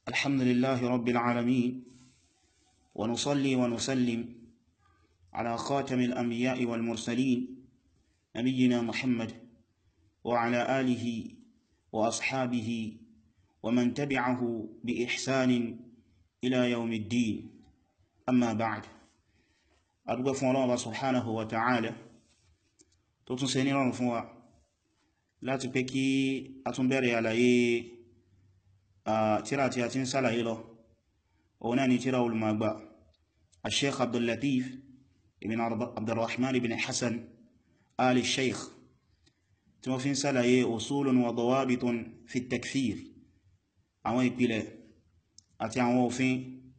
الحمد لله رب العالمين ونصلي ونسلم على خاتم الأنبياء والمرسلين نبينا محمد وعلى آله وأصحابه ومن تبعه بإحسان إلى يوم الدين أما بعد أرجو فún Ọlọ́run subhanahu wa ta'ala tó tún ṣe ní rọrùn fún wa láti pé kí a tún bẹ̀rẹ̀ àlàyé tíra tí a ti ń sálàyé lọ òun náà ni tíra olùmọ̀gbà al-sheikh abdullatif ibn abdurrahman ibn hassan ali sheikh tí wọ́n fi ń sálàyé usulun wa dawabitun fi takfir àwọn ìpìlẹ̀ àti àwọn òfin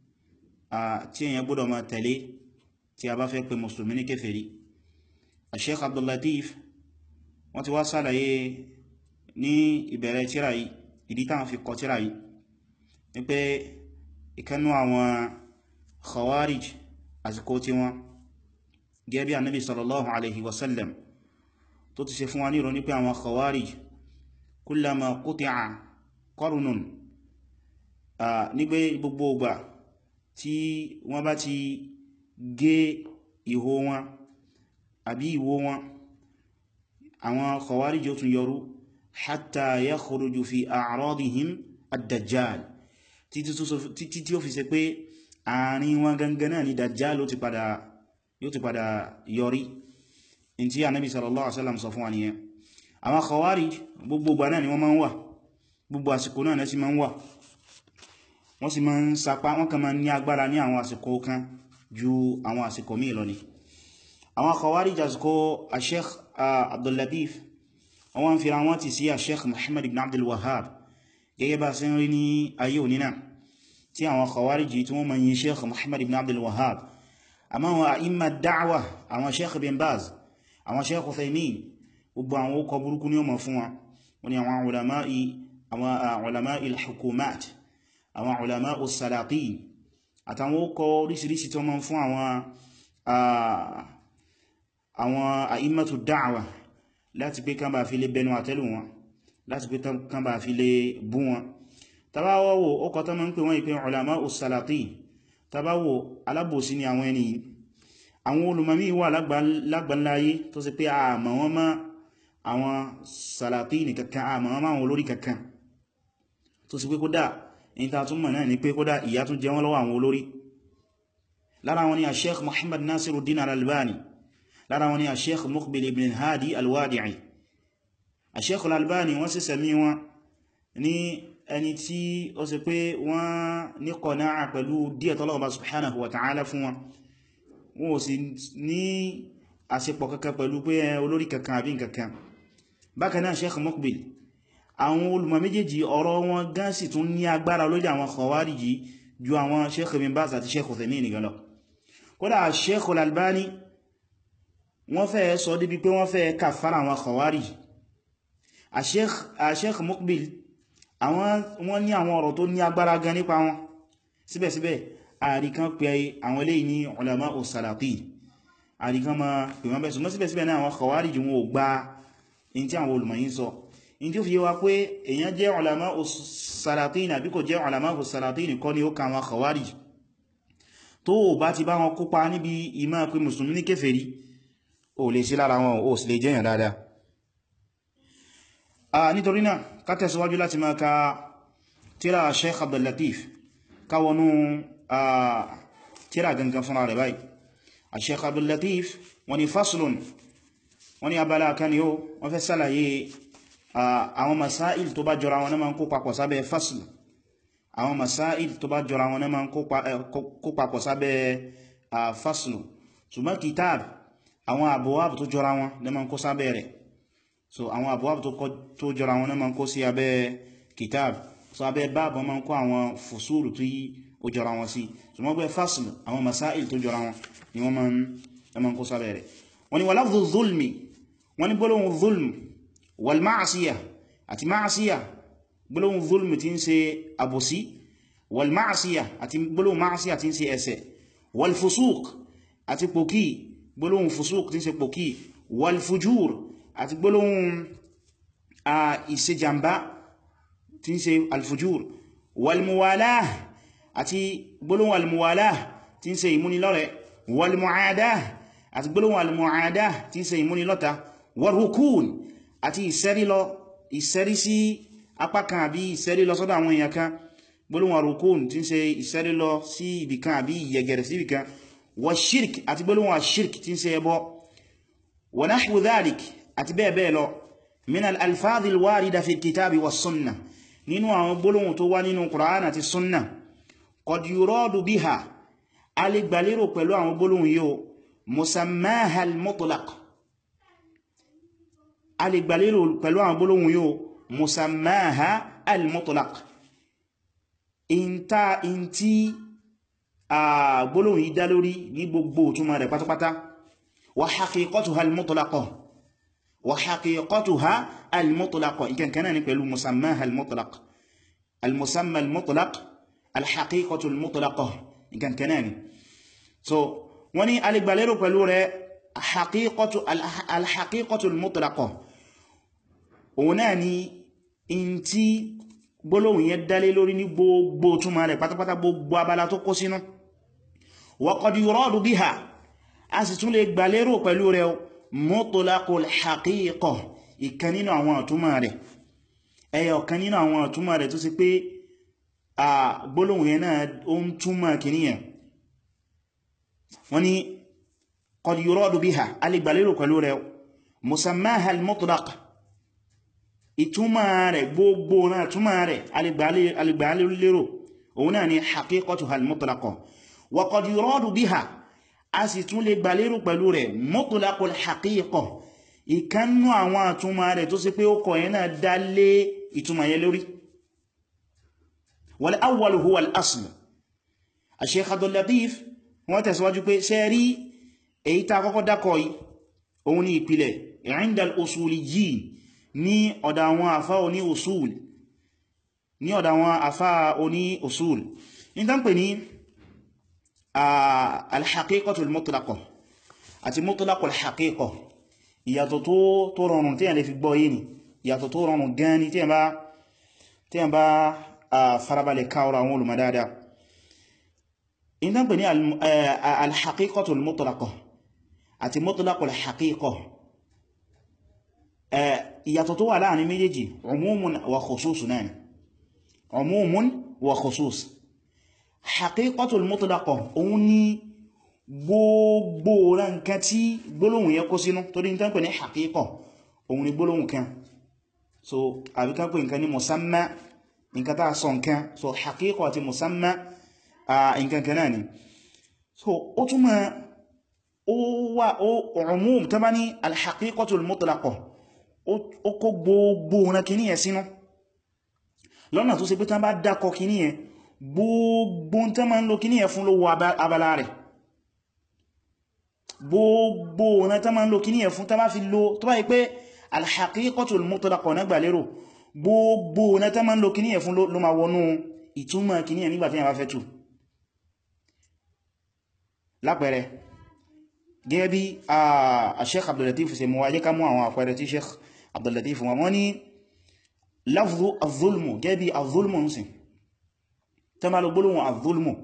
tí èyàn gbọ́dọ̀ máa tẹ̀lé tí a bá fẹ́ pè mùsùlùmí ní kèfèrí al-sheikh abdullatif wọ́n ti wá sálàyé ní ìbẹ̀rẹ̀ tíra yìí ìdí táwọn fi kọ tíra yìí ní pé ìkanú àwọn khawarij àsìkò tí wọ́n gẹ́bí annabi sallallahu alaihi wasallam tó ti ṣe fún wa ní ìrọ̀ ní pé àwọn khawarij kullama quti'a qarnun ní pé gbogbo ọgbà tí wọ́n bá ti gé ìhó wọn àbí ìwó wọn àwọn khawarij ó tún yọrú hatta yakhruju fi a'radihim ad-dajjal títí tí ó fi ṣe pé àárín wọn gangan náà ni dajjal yóò ti padà yọrí in tí Ànábì sallallahu alaihi wasallam sọ fún wa nìyẹn àwọn khawarij gbogbo gbà náà ni wọ́n máa ń wà gbogbo àsìkò náà ní sí máa ń wà wọ́n sì máa ń sapá wọ́n kàn máa ní agbára ní àwọn àsìkò kan ju àwọn àsìkò míì lọ ni àwọn khawarij àsìkò Sheikh Abdul Latif wọ́n fi ra wọ́n ti sí Sheikh Muhammad ibn Abdul Wahhab gẹ́gẹ́ bá sí rí ní ayé òní náà tí àwọn khawarij tí wọ́n ma yí Sheikh Muhammad ibn Abdul Wahhab àmá wọn a'imma da'wa àwọn Sheikh bin Baz àwọn Sheikh Uthaymin gbogbo àwọn ó kọ burúkú ní ọmọ fún wọn wọ́n ni àwọn ulama'i àwọn ulama'i al-hukumat àwọn ulama'i as-salatin àtàwọn ó kọ orísìírísìí tí wọ́n ma fún àwọn àwọn a'immatu da'wa láti pé kán bá fi lè bẹnu àtẹ́lù wọn láti pé kán bá fi lè bú wọn tàbáwọ́wò ọkọ̀ tó mọ́ ń pè wọ́n ìpín ulama as-salatin tàbáwò alábòsí ni àwọn ẹni àwọn olùmọ̀mí wà lágbàláyé tó sì pé àmọ́ wọn mọ́ àwọn salatin kankan àmọ́ wọn máa wọn olórí kankan tó sì pé kódà in ta tún mọ̀ náà ni pé kódà ìyà tún jẹ wọ́n lọ́wọ́ àwọn olórí lára wọn ni a sheikh Muhammad Nasiruddin al-Albani lára wọn ni a sheikh Muqbil ibn Hadi al-Wadi'i a sheikh al-Albani wọ́n sì sẹ̀mí wọn ní ẹni tí ó sì pé wọ́n ní qana'a pẹ̀lú díẹ̀ tọ́lọ́wọ́ subhanahu wa ta'ala fún wọn wọ́n ò sì ní àṣepọ̀ kankan pẹ̀lú pé olórí kankan àbí kankan bákan náà sheikh Muqbil àwọn olùmọ̀ méjèèjì ọ̀rọ̀ wọn gan sì tún ní agbára lórí àwọn khawariji ju àwọn sheikh bin Baz àti sheikh Uthaymin nìkan lọ kódà sheikh al-Albani wọ́n fẹ́ sọ débi pé wọ́n fẹ́ kàfàrà àwọn khawarij a sheikh Muqbil wọ́n ní àwọn ọ̀rọ̀ tó ní agbára gan nípa wọn síbẹ̀síbẹ̀ àríkan pé àwọn eléyìí ní ulama as-salatin àríkan ma pè wọ́n bẹ̀sùn síbẹ̀síbẹ̀ náà àwọn khawarij wọn ò gba in tí àwọn olùmọ̀ yìí sọ in tí ó fi yé wa pé èyàn jẹ́ ulama as-salatin àbí kò jẹ́ ulama as-salatin kọ́ ni ó ka àwọn khawarij tó bá ti bá wọn kópa níbi ìmá pé mùsùlùmí ní kèfèrí ó lè sí lára wọn ó sì lè jẹ́yàn dáadáa nítorí náà ká tẹ̀síwájú láti máa ka tíra Sheikh Abdul Latif káwọnú tíra gangan fúnra rẹ̀ báyìí a Sheikh Abdul Latif wọ́n ni faslun wọ́n ni abala kan yóò wọ́n fẹ́ sálàyé àwọn masáìl tó bá jọra wọn náà máa ń kó papọ̀ sábẹ́ fasl àwọn masáìl tó bá jọra wọn náà máa ń kó papọ̀ sábẹ́ fasl ṣùgbọ́n kitab àwọn àbúwábù tó jọra wọn náà máa ń kó sábẹ́ rẹ̀ so àwọn àbúwábù tó jọra wọn náà máa ń kó sí abẹ́ kitab so abẹ́ báàbù máa ń kó àwọn fùsúrù tó yí ó jọra wọn sí so wọ́n gbé fasl àwọn masáìl tó jọra wọn ni wọ́n máa ń kó sábẹ́ rẹ̀ wọ́n ni wà zulmi wọ́n ni gbólóhùn zulm wal ma'asiyah àti ma'asiyah gbólóhùn zulm tí ń ṣe àbòsí wal ma'asiyah àti gbólóhùn ma'asiyah tí ń ṣe ẹ̀ṣẹ̀ wal fusuq àti pòkí gbólóhùn fusuq tí ń ṣe pòkí wal fujur àti gbólóhùn a ìṣejàmbá tí ń ṣe alfujur walmuwalah àti gbólóhùn almuwalah tí ń ṣe ìmúnilọ́rẹ̀ walmuadah àti gbólóhùn almuadah tí ń ṣe ìmúnilọ́ta warukun àti ìsẹ́rí lọ ìsẹ́rí sí apá kan àbí ìsẹ́rí lọ sọ́dọ̀ àwọn èèyàn kan gbólóhùn warukun tí ń ṣe ìsẹ́rí lọ sí ibìkan àbí ìyẹgẹrẹ sí ibìkan wa shirk àti gbólóhùn ashirk tí ń ṣe ẹbọ wa nahwu dhalik àti bẹ́ẹ̀ bẹ́ẹ̀ lọ min al-alfadhi al-warida fi al-kitabi wa sunnah nínú àwọn gbólóhùn tó wá nínú Qur'an àti sunnah qad yuradu biha a lè gbàlérò pẹ̀lú àwọn gbólóhùn yóò musammaha al-mutlaq a lè gbàlérò pẹ̀lú àwọn gbólóhùn yóò musammaha al-mutlaq in ta in tí a gbólóhùn yìí dá lórí ní gbogbo túnmà rẹ̀ pátápátá wa haqiqatuha al-mutlaqah wa haqiqatuha al-mutlaqah ikan kanáà ní pẹ̀lú musammaha al-mutlaq al-musamma al-mutlaq al-haqiqatu al-mutlaqah ikan kanáà ní so wọ́n ní alìgbàlérò pẹ̀lú rẹ̀ al-haqiqatu al-mutlaqah òun náà ni in tí gbólóhùn yẹn dálé lórí ní gbogbo túnmà rẹ̀ pátápátá gbogbo abala tó kó sínú wa qad yuradu biha a sì tún lè gbàlérò pẹ̀lú rẹ̀ mutlaqul haqiqah ìkan nínú àwọn àtúmà rẹ̀ ẹyọ kan nínú àwọn àtúmà rẹ̀ tó sì pé a gbólóhùn yẹn náà ó ń túmọ̀ kìníyàn wọ́n ni qad yuradu biha a lè gbàlérò pẹ̀lú rẹ̀ musammaha al-mutlaq ìtúmà rẹ̀ gbogbo náà túmà rẹ̀ alìgbàlérò òun náà ni haqiqatuha al-mutlaqah wa qad yuradu biha a sì tún lè gbàlérò pẹ̀lú rẹ̀ mutlaqul haqiqah ìkánnú àwọn àtúmà rẹ̀ tó sì pé ó kọ̀ yẹn náà dá lé ìtúmà yẹn lórí wal awwal huwa al-asl Sheikh Abdul Latif wọ́n tẹ̀síwájú pé ṣe rí èyí tá kọ́kọ́ dákọ̀ yìí òun ni ìpìlẹ̀ inda al-usuliyyin ní ọ̀dà àwọn àfá oní usul ní ọ̀dà àwọn àfá oní usul ní tán pè ní al-haqiqatul mutlaqah àti mutlaqul haqiqah ìyàtọ̀ tó rọrùn tí a lè fi gbọ́ yìí ni ìyàtọ̀ tó rọrùn gan ni tí a bá farabalẹ̀ káwọ́rọ̀ àwọn olùmọ̀ dáadáa ní tán pè ní al-haqiqatul mutlaqah àti mutlaqul haqiqah ìyàtọ̀ tó wà láàrin méjèèjì umumun wa khusus náà umumun wa khusus haqiqatul mutlaqah òun ni gbogbo nǹkan tí gbólóhùn yẹ kó sínú torí ní tánpẹ̀ ní haqiqah òun ni gbólóhùn kan so àbí ká pè nǹkan ní musamma nǹkan tá sọ nǹkan so haqiqah àti musamma nǹkan kan náà ni so ó túnmọ̀ ó wà ó umum tó bá ní al-haqiqatul mutlaqah ó kó gbogbo ọ̀nà kìíní ẹ̀ sínú lọ́nà tó ṣe pé tán bá dákọ kìíní ẹ̀ gbogbo tán ma ń lo kìíní ẹ̀ fún lówó abala rẹ̀ gbogbo ọ̀nà tán ma ń lo kìíní ẹ̀ fún tán bá fi lo tó bá yí pé al-haqiqatul mutlaqah náà gbà lérò gbogbo ọ̀nà tán ma ń lo kìíní ẹ̀ fún ló ma wọnú ìtumọ̀ kìíní ẹ̀ nígbà tí a bá fẹ́ tú lápẹẹrẹ gẹ́gẹ́ bí a Sheikh Abdul Latif ṣe mú wáyé ká mú àwọn àpẹẹrẹ tí Sheikh Abdul Latif wọn wọ́n ní lafzu az-zulmu gẹ́gẹ́ bí az-zulmu ń sin tó má lọ gbólóhùn az-zulmu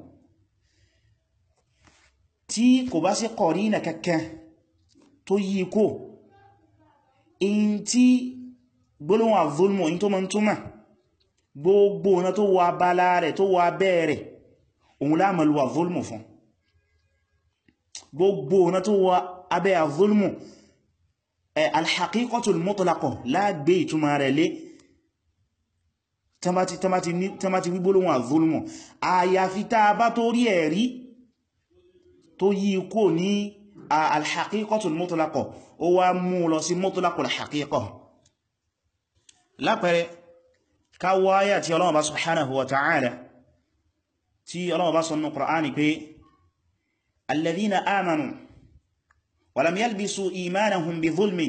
tí kò bá sí qarina kankan tó yí kó in tí gbólóhùn az-zulmu in tó mọ́ túnmà gbogbo ọ̀nà tó wà bala rẹ̀ tó wà bẹ́ẹ̀rẹ̀ òun láàmàlú az-zulmu fún gbogbo ọ̀nà tó wà abẹ́ az-zulmu al-haqiqatul mutlaqah lágbé ìtumà rẹ̀ lé tamati wígbólóhùn az-zulmu àyàfi tá bá tó rí ẹ̀rí tó yí kó ní al-haqiqatul mutlaqah ó wá mú lọ sí mutlaqul haqiqah lápẹẹrẹ káwọ́ ayà tí Ọlọ́run bá subhanahu wa ta'ala tí Ọlọ́run bá sọ́nà Qur'ani pé الذين آمنوا ولم يلبسوا إيمانهم بظلم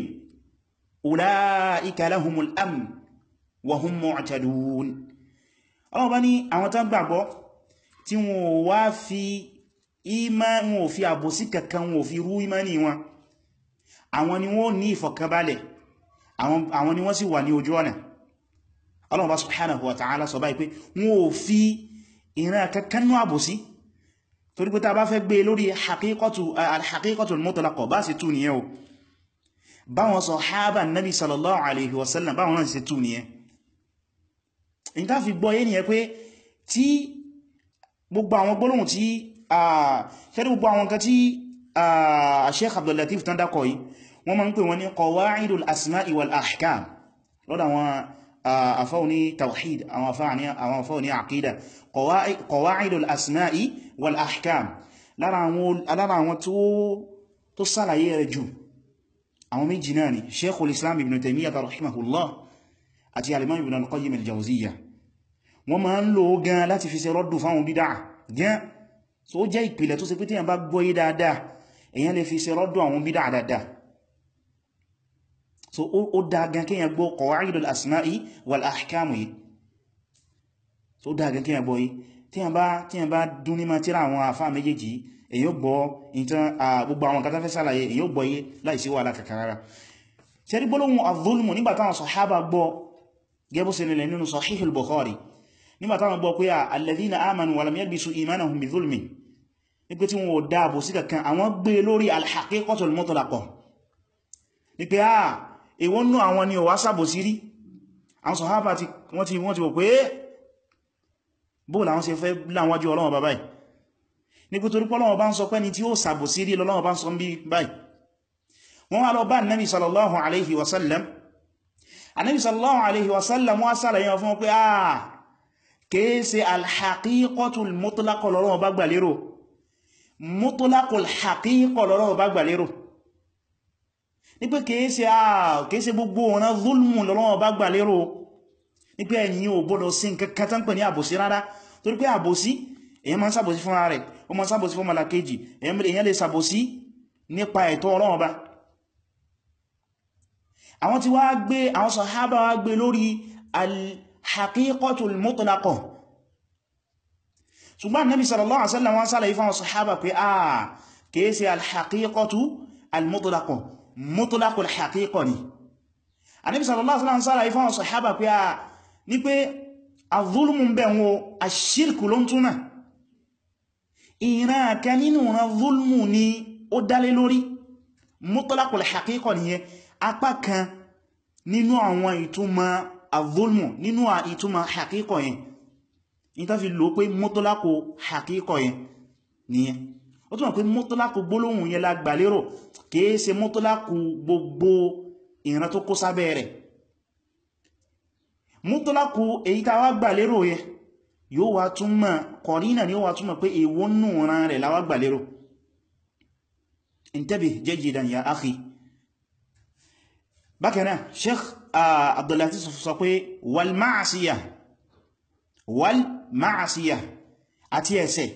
أولئك لهم الأمن وهم معتدون ọlọ́wọ́ bá ní àwọn tán gbàgbọ́ tí wọ́n wá fi ìmánì wọn ò fi àbòsí kankan wọn ò fi rú ìmánì wọn àwọn ni wọ́n ní ìfọ̀kànbalẹ̀ àwọn ni wọ́n sì wà ní ojú ọ̀nà Allah bá subhanahu wa ta'ala sọ báyìí pé wọ́n ò fi ìran kankanú àbòsí torí pé ta bá fẹ́ gbé lórí al-haqiqatul mutlaqa bá sì tú nìyẹn o báwọn sàhábà nabi sallallahu alaihi wasallam báwọn náà sì tú nìyẹn in ta fi gbọ́ yé nìyẹn pé tí gbogbo àwọn gbólóhùn tí ṣẹ́rí gbogbo àwọn kan tí Sheikh Abdul Latif tán dákọ̀ yìí wọ́n máa ń pè wọ́n ní qawa'idul asma'i wal ahkam lọ́dọ̀ àwọn afáwọn ní tawhid àwọn afáwọn ní aqida qawa'idul asma'i wal ahkam lára àwọn tó sálàyé rẹ̀ jù àwọn méjì náà ni Sheikhul Islam Ibn Taymiyyah rahimahullah àti al-Imam Ibn al-Qayyim al-Jawziyya wọ́n máa ń lò gan láti fi ṣe rọ́dù fáwọn bídá gan so ó jẹ́ ìpìlẹ̀ tó ṣe pé tí yàn bá gbọ́yé dáadáa èyàn lè fi ṣe rọ́dù àwọn bídá dáadáa so ó dá gan kí yàn gbọ́ qawa'idul asma'i wal ahkam yìí so ó dá gan kí yàn gbọ́yé tí yàn bá tí yàn bá dún ní máa tíra àwọn àfá méjèèjì èyàn gbọ́ ìtàn gbogbo àwọn kan tó fẹ́ sàlàyé èyàn gbọ́yé láìsí wàhálà kàkàrà ṣe rí gbólóhùn az-zulmu nígbà táwọn sàhábà gbọ́ gẹ́bù sí nílẹ̀ nínú Sahih al-Bukhari nígbà táwọn gbọ́ pé alladhina amanu wa lam yalbisu imanahum bi dhulmin ní pé tí wọ́n ò dáàbò sí kankan àwọn gbé lórí al-haqiqatul mutlaqah ní pé à èwọ́n nú àwọn ni ò wá sàbò sí rí àwọn sàhábà wọ́n ti wọ́n ti wò pé bóò làwọn ṣe fẹ́ láwájú Ọlọ́run bá báyìí ní pé torí pọ́lọ́wọ́ bá ń sọ pé ni tí ó sàbò sí rí lọ́lọ́wọ́ bá ń sọ bí báyìí wọ́n wá lọ bá Nabi sallallahu alaihi wasallam Ànábì sallallahu alaihi wasallam wá sàlàyé fún pé àà kéèsè alhaqiqatul mutlaqah lọ́rọ̀ bá gbà lérò mutlaqul haqiqah lọ́rọ̀ bá gbà lérò ní pé kéèsè àà kéèsè gbogbo ọ̀nà zulmù lọ́rọ̀ bá gbà lérò ní pé ẹ̀yin ò gbọ́dọ̀ sí nǹkan tán pè ní àbòsí rárá torí pé àbòsí èyàn máa ń sàbòsí fún ara rẹ̀ ó máa ń sàbòsí fún malakeji èyàn lè sàbòsí nípa ẹ̀tọ́ Ọlọ́run bá àwọn tí wá gbé àwọn sàhábà wá gbé lórí al-haqiqatul mutlaqah ṣùgbọ́n nabi sallallahu alaihi wasallam wọ́n sálàyé fáwọn sàhábà pé a kìí ṣe al-haqiqatu al-mutlaqah mutlaqul haqiqa ni nabi sallallahu alaihi wasallam sálàyé fáwọn sàhábà pé a ní pé az-zulmu ń bẹ̀ wọn ash-shirku ló ń túnà ìran kan nínú ran zulmu ni ó dálé lórí mutlaqul haqiqa nìyẹn apá kan nínú àwọn ìtumọ̀ az-zulmu nínú ìtumọ̀ haqiqa yẹn in ta fi lò pé mutlaqu haqiqa yẹn nìyẹn ó túnmọ̀ pé mutlaqu gbólóhùn yẹn la gbà lérò kìí ṣe mutlaqu gbogbo ìran tó kó sábẹ́ rẹ̀ mutlaqu èyí ta wá gbà lérò yẹn yóò wá túnmọ̀ kọ̀rínà ni ó wá túnmọ̀ pé èwo nù ran rẹ̀ la wá gbà lérò intabih jayidan ya akhi bákanáà sheikh abdullahi sọ pé wal ma'asiya wal ma'asiya àti ẹ̀ṣẹ̀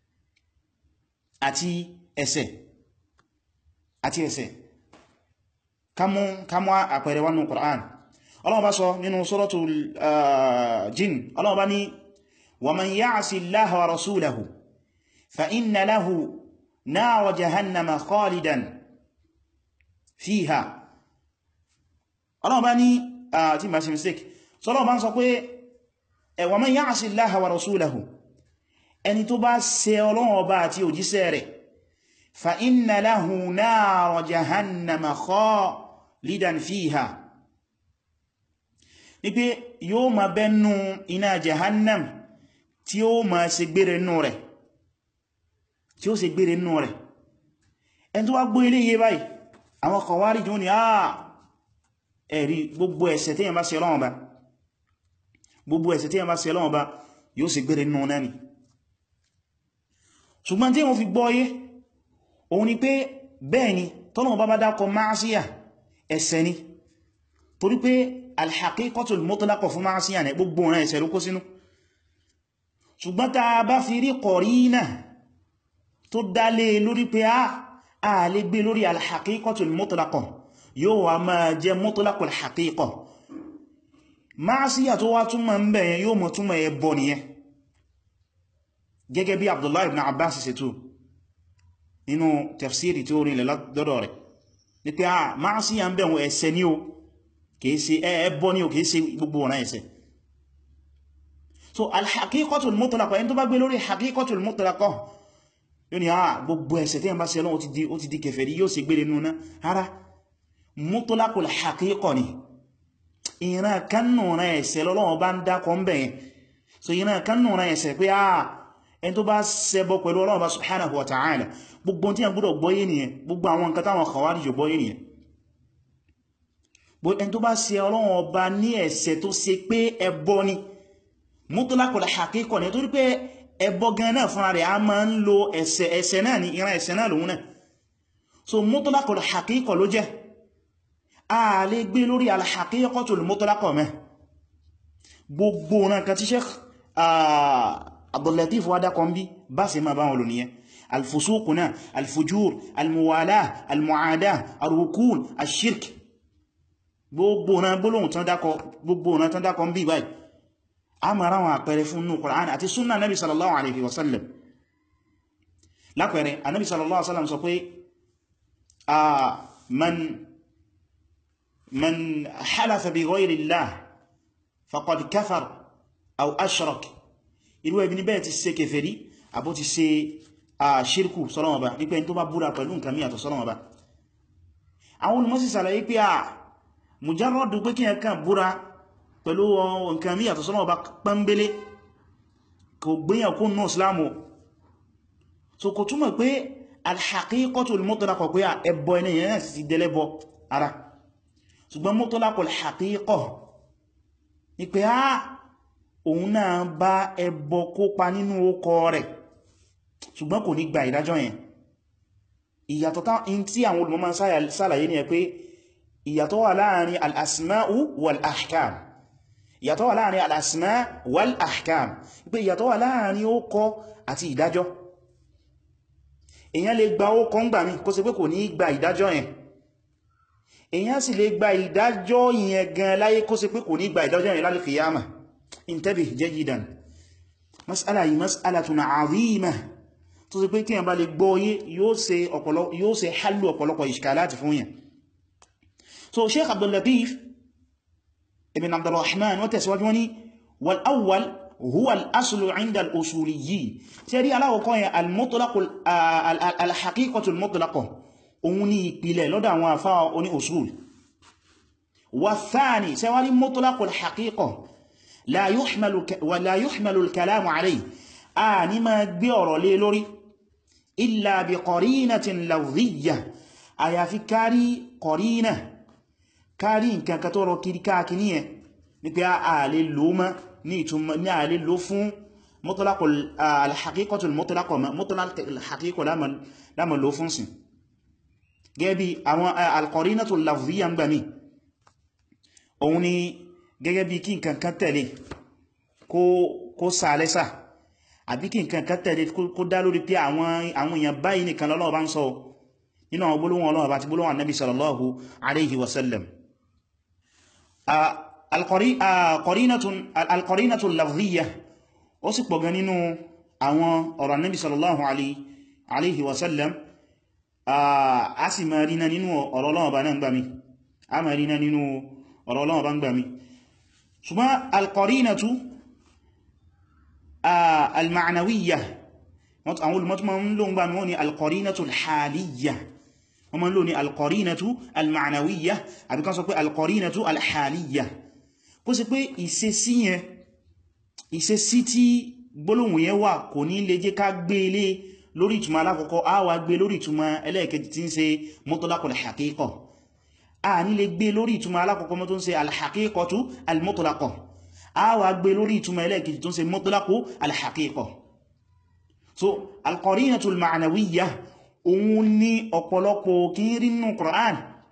àti ẹ̀ṣẹ̀ àti ẹ̀ṣẹ̀ kamu kamu àpẹẹrẹ wọnú Qur'an Allah bá sọ nínú suratul jin Allah bá ní wa man ya'si Allaha wa rasulahu fa inna lahu nara jahannama khalidan fiha Allah bá ní tí ma ṣe mistake so Allah bá ń sọ pé wa man ya'si Allaha wa rasulahu ẹni tó bá ṣe Ọlọ́run ọba àti òjíṣẹ́ rẹ̀ fa inna lahu nara jahannama khalidan fiha ní pé yóò ma bẹ́nu iná jahannam tí ó ma ṣe gbére nù rẹ̀ tí ó ṣe gbére nù rẹ̀ ẹni tó wá gbọ́ ilé yé báyìí àwọn kọwárí jù ní àà ẹ̀rí gbogbo ẹ̀ṣẹ̀ tí yẹn bá ṣe Ọlọ́run bá gbogbo ẹ̀ṣẹ̀ tí yẹn bá ṣe Ọlọ́run bá yóò ṣe gbére nù náà ni ṣùgbọ́n tí wọ́n fi gbọ́ yé òun ni pé bẹ́ẹ̀ ni tọ́nà bá bá dákọ máàsíyà ẹ̀ṣẹ̀ ni torí pé alhaqiqatul mutlaqah fún máàsíyà ní gbogbo ọ̀nà ẹ̀ṣẹ̀ ló kó sínú ṣùgbọ́n ta bá fi rí kọ̀rínà tó dálé lórí pé a lè gbé lórí alhaqiqatul mutlaqah yóò wá máa jẹ mutlaqul haqiqah máàsíyà tó wá túnmọ̀ ń bẹ̀yẹn yóò mọ̀ túnmọ̀ ẹbọ nìyẹn gẹ́gẹ́ bí Abdullah ibn Abbas ṣe tú nínú tafsiri tí ó rí lọ́dọ̀ rẹ̀ ní pé a máa sí à ń bẹ̀wọ̀n ẹ̀ṣẹ̀ ní o kìí ṣe ẹbọ ní o kìí ṣe gbogbo ọ̀nà ẹ̀ṣẹ̀ so al-haqiqatul mutlaqah ẹni tó bá gbé lórí haqiqatul mutlaqah yóò ní àà gbogbo ẹ̀ṣẹ̀ tí yẹn bá ṣe Ọlọ́run ó ti di kèfèrí yóò sì gbére nuna ara mutlaqul haqiqah ni ìran kannù rẹ̀ ẹ̀ṣẹ̀ lọ́lọ́wọ́ bá ń dákọ̀ ń bẹ̀yẹn so ìran kannù rẹ̀ ẹ̀ṣẹ̀ pé àà ẹni tó bá ṣẹbọ pẹ̀lú Ọlọ́run bá subhanahu wa ta'ala gbogbo tí yẹn gbọ́dọ̀ gbọ́yé nìyẹn gbogbo àwọn nǹkan táwọn khawarij gbọ́yé nìyẹn ẹni tó bá ṣe Ọlọ́run ọba ní ẹ̀ṣẹ̀ tó ṣe pé ẹbọ ni mutlaqul haqiqah ni torí pé ẹbọ gan náà fúnra rẹ̀ a máa ń lo ẹ̀ṣẹ̀ ẹ̀ṣẹ̀ náà ní ìran ẹ̀ṣẹ̀ náà lòun náà so mutlaqul haqiqah ló jẹ́ a lè gbé lórí al-haqiqatul mutlaqah mẹ́ gbogbo náà kan tí Sheikh Abdul-Latif wádá kan bí bá sì máa bá wọn lò nìyẹn al-fusuq náà al-fujur al-muwalah al-mu'adah ar-rukun ash-shirk gbogbo náà gbólóhùn tán dákọ gbogbo náà tán dákọ ń bí báyìí a mara wọn àpẹẹrẹ fún nù Qur'an àti súnnà nabi sallallahu alaihi wasallam lápẹẹrẹ anábi sallallahu alaihi wasallam sọ pé a man man halafa bi ghayri Allah faqad kafar aw ashrak irú ẹbí níbẹ̀ ti ṣe kèfèrí àbó ti ṣe a ṣírkù sọ́lọ́wọ́ bá nípa ẹni tó bá búra pẹ̀lú nǹkan mí àtọ̀ sọ́lọ́wọ́ bá àwọn olùmọ́sí sàlàyé pé a mujarradu pé kí ẹ kàn búra pẹ̀lú nǹkan mí àtọ̀ sọ́lọ́wọ́ bá pẹ́mbélé kò gbéyàn kún náà islamu so kò túnmọ̀ pé al-haqiqatul mutlaqah pé ẹbọ ẹni yẹn náà sì dẹ́lẹ́bọ ara ṣùgbọ́n mutlaqul haqiqah ni pé á òun náà bá ẹbọ kópa nínú ókọ rẹ̀ ṣùgbọ́n kò ní gba ìdájọ́ yẹn ìyàtọ̀ tí àwọn olùmọ̀ máa sálàyé ni ẹ pé ìyàtọ̀ wà láàrin al-asma'u wal-ahkam ìyàtọ̀ wà láàrin al-asma wal-ahkam pé ìyàtọ̀ wà láàrin ókọ àti ìdájọ́ èyàn lè gba ókọ ń gbà mí kó ṣe pé kò ní gba ìdájọ́ yẹn èyàn sì lè gba ìdájọ́ yẹn gan láyé kó ṣe pé kò ní gba ìdájọ́ yẹn lálẹ́ kìyàmà intabih jayidan mas'ala yìí mas'alatun 'azima tó ṣe pé kí yẹn bá lè gbọ́ yé yóò ṣe hallu ọ̀pọ̀lọpọ̀ ìṣkàláti fún yẹn so sheikh Abdul Latif ibn Abdurrahman wọ́n tẹ̀síwájú wọ́n ní wal awwal huwa al-aslu 'inda al-usuliyyin tí rí aláwọ̀kọ́ yẹn al-haqiqatu al-mutlaqah òun ní ìpìlẹ̀ lọ́dọ̀ àwọn àfá oní usul wa thani sẹ́wárí mutlaqu al-haqiqah la yuhmalu wa la yuhmalu al-kalamu 'alayhi a ní ma gbé ọ̀rọ̀ lé lórí illa bi qarinatin lafziyyah àyàfi kárí qarina kárí nǹkan kan tó rọ kiri káàkiri yẹn ní pé a lè lò mọ́ ní ìtumọ̀ ní a lè lò fún mutlaqu al-haqiqatu al-mutlaqah mutlaqu al-haqiqah lámà lò fún sí gẹ́bí àwọn al-qarinatu al-lafziyya ń gbà mí òun ni gẹ́gẹ́ bí kí nǹkan kan tẹ̀lé kó sàálẹ́sà àbí kí nǹkan kan tẹ̀lé kó dá lórí pé àwọn èèyàn báyìí nìkan lọ́lọ́wọ́ bá ń sọ nínú àwọn gbólóhùn Ọlọ́run àti gbólóhùn Ànábì sallallahu alaihi wasallam al-qarinatu al-lafziyya ó sì pọ̀ gan nínú àwọn ọ̀rọ̀ Ànábì sallallahu alaihi wasallam a sì máa rí náà nínú ọ̀rọ̀ Ọlọ́run bá náà ń gbà mí a máa rí náà nínú ọ̀rọ̀ Ọlọ́run bá ń gbà mí ṣùgbọ́n al-qarinatu al-ma'nawiyya àwọn olùmọ́tí ma ń lò ń gbà mí wọ́n ni al-qarinatu al-haliyya wọ́n ma ń lò ní al-qarinatu al-ma'nawiyya àbí kan sọ pé al-qarinatu al-haliyya kó sì pé ìṣesí yẹn ìṣesí tí gbólóhùn yẹn wà kò ní lè jẹ́ ká gbé ilé lórí ìtumọ̀ alákọ̀ọ́kọ́ a wà gbé lórí ìtumọ̀ ẹlẹ́ẹ̀kejì tí ń ṣe mutlaqul haqiqah a ní lè gbé lórí ìtumọ̀ alákọ̀ọ́kọ́ mọ́ tó ń ṣe al-haqiqatu al-mutlaqah a wà gbé lórí ìtumọ̀ ẹlẹ́ẹ̀kejì tó ń ṣe mutlaqu al-haqiqah so al-qarinatu al-ma'nawiyya òun ní ọ̀pọ̀lọpọ̀ kí ń rí nínú Qur'an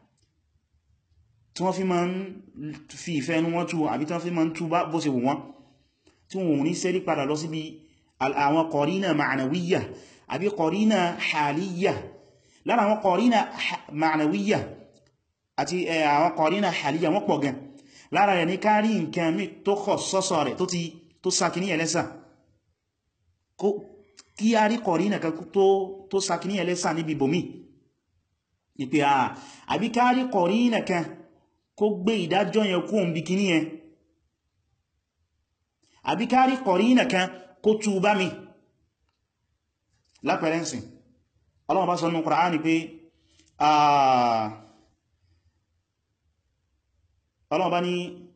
tí wọ́n fi ma ń fi ìfẹ́ ẹnu wọn tú àbí tí wọ́n fi ma ń tú bó ṣe wù wọ́n tí wọ́n ní sẹ́rí padà lọ síbi àwọn qarina ma'nawiyya àbí qarina haliyya lára àwọn qarina ma'nawiyya àti àwọn qarina haliyya wọ́n pọ̀ gan lára rẹ̀ ní kárí nǹkan mí tó kọ̀ sọ́sọ̀ rẹ̀ tó sàkíní ẹlẹ́sà kí a rí qarina kan tó sàkíní ẹlẹ́sà níbi bòmí ìpé àà àbí ká rí qarina kan kó gbé ìdájọ́ yẹn kó ń bí kíní yẹn àbí kárí kọ̀rínà kan kó tú bá mi lápẹrẹnsìn ọlọ́wọ́ bá sọ nínú Kùránì pé ọlọ́wọ́ bá ní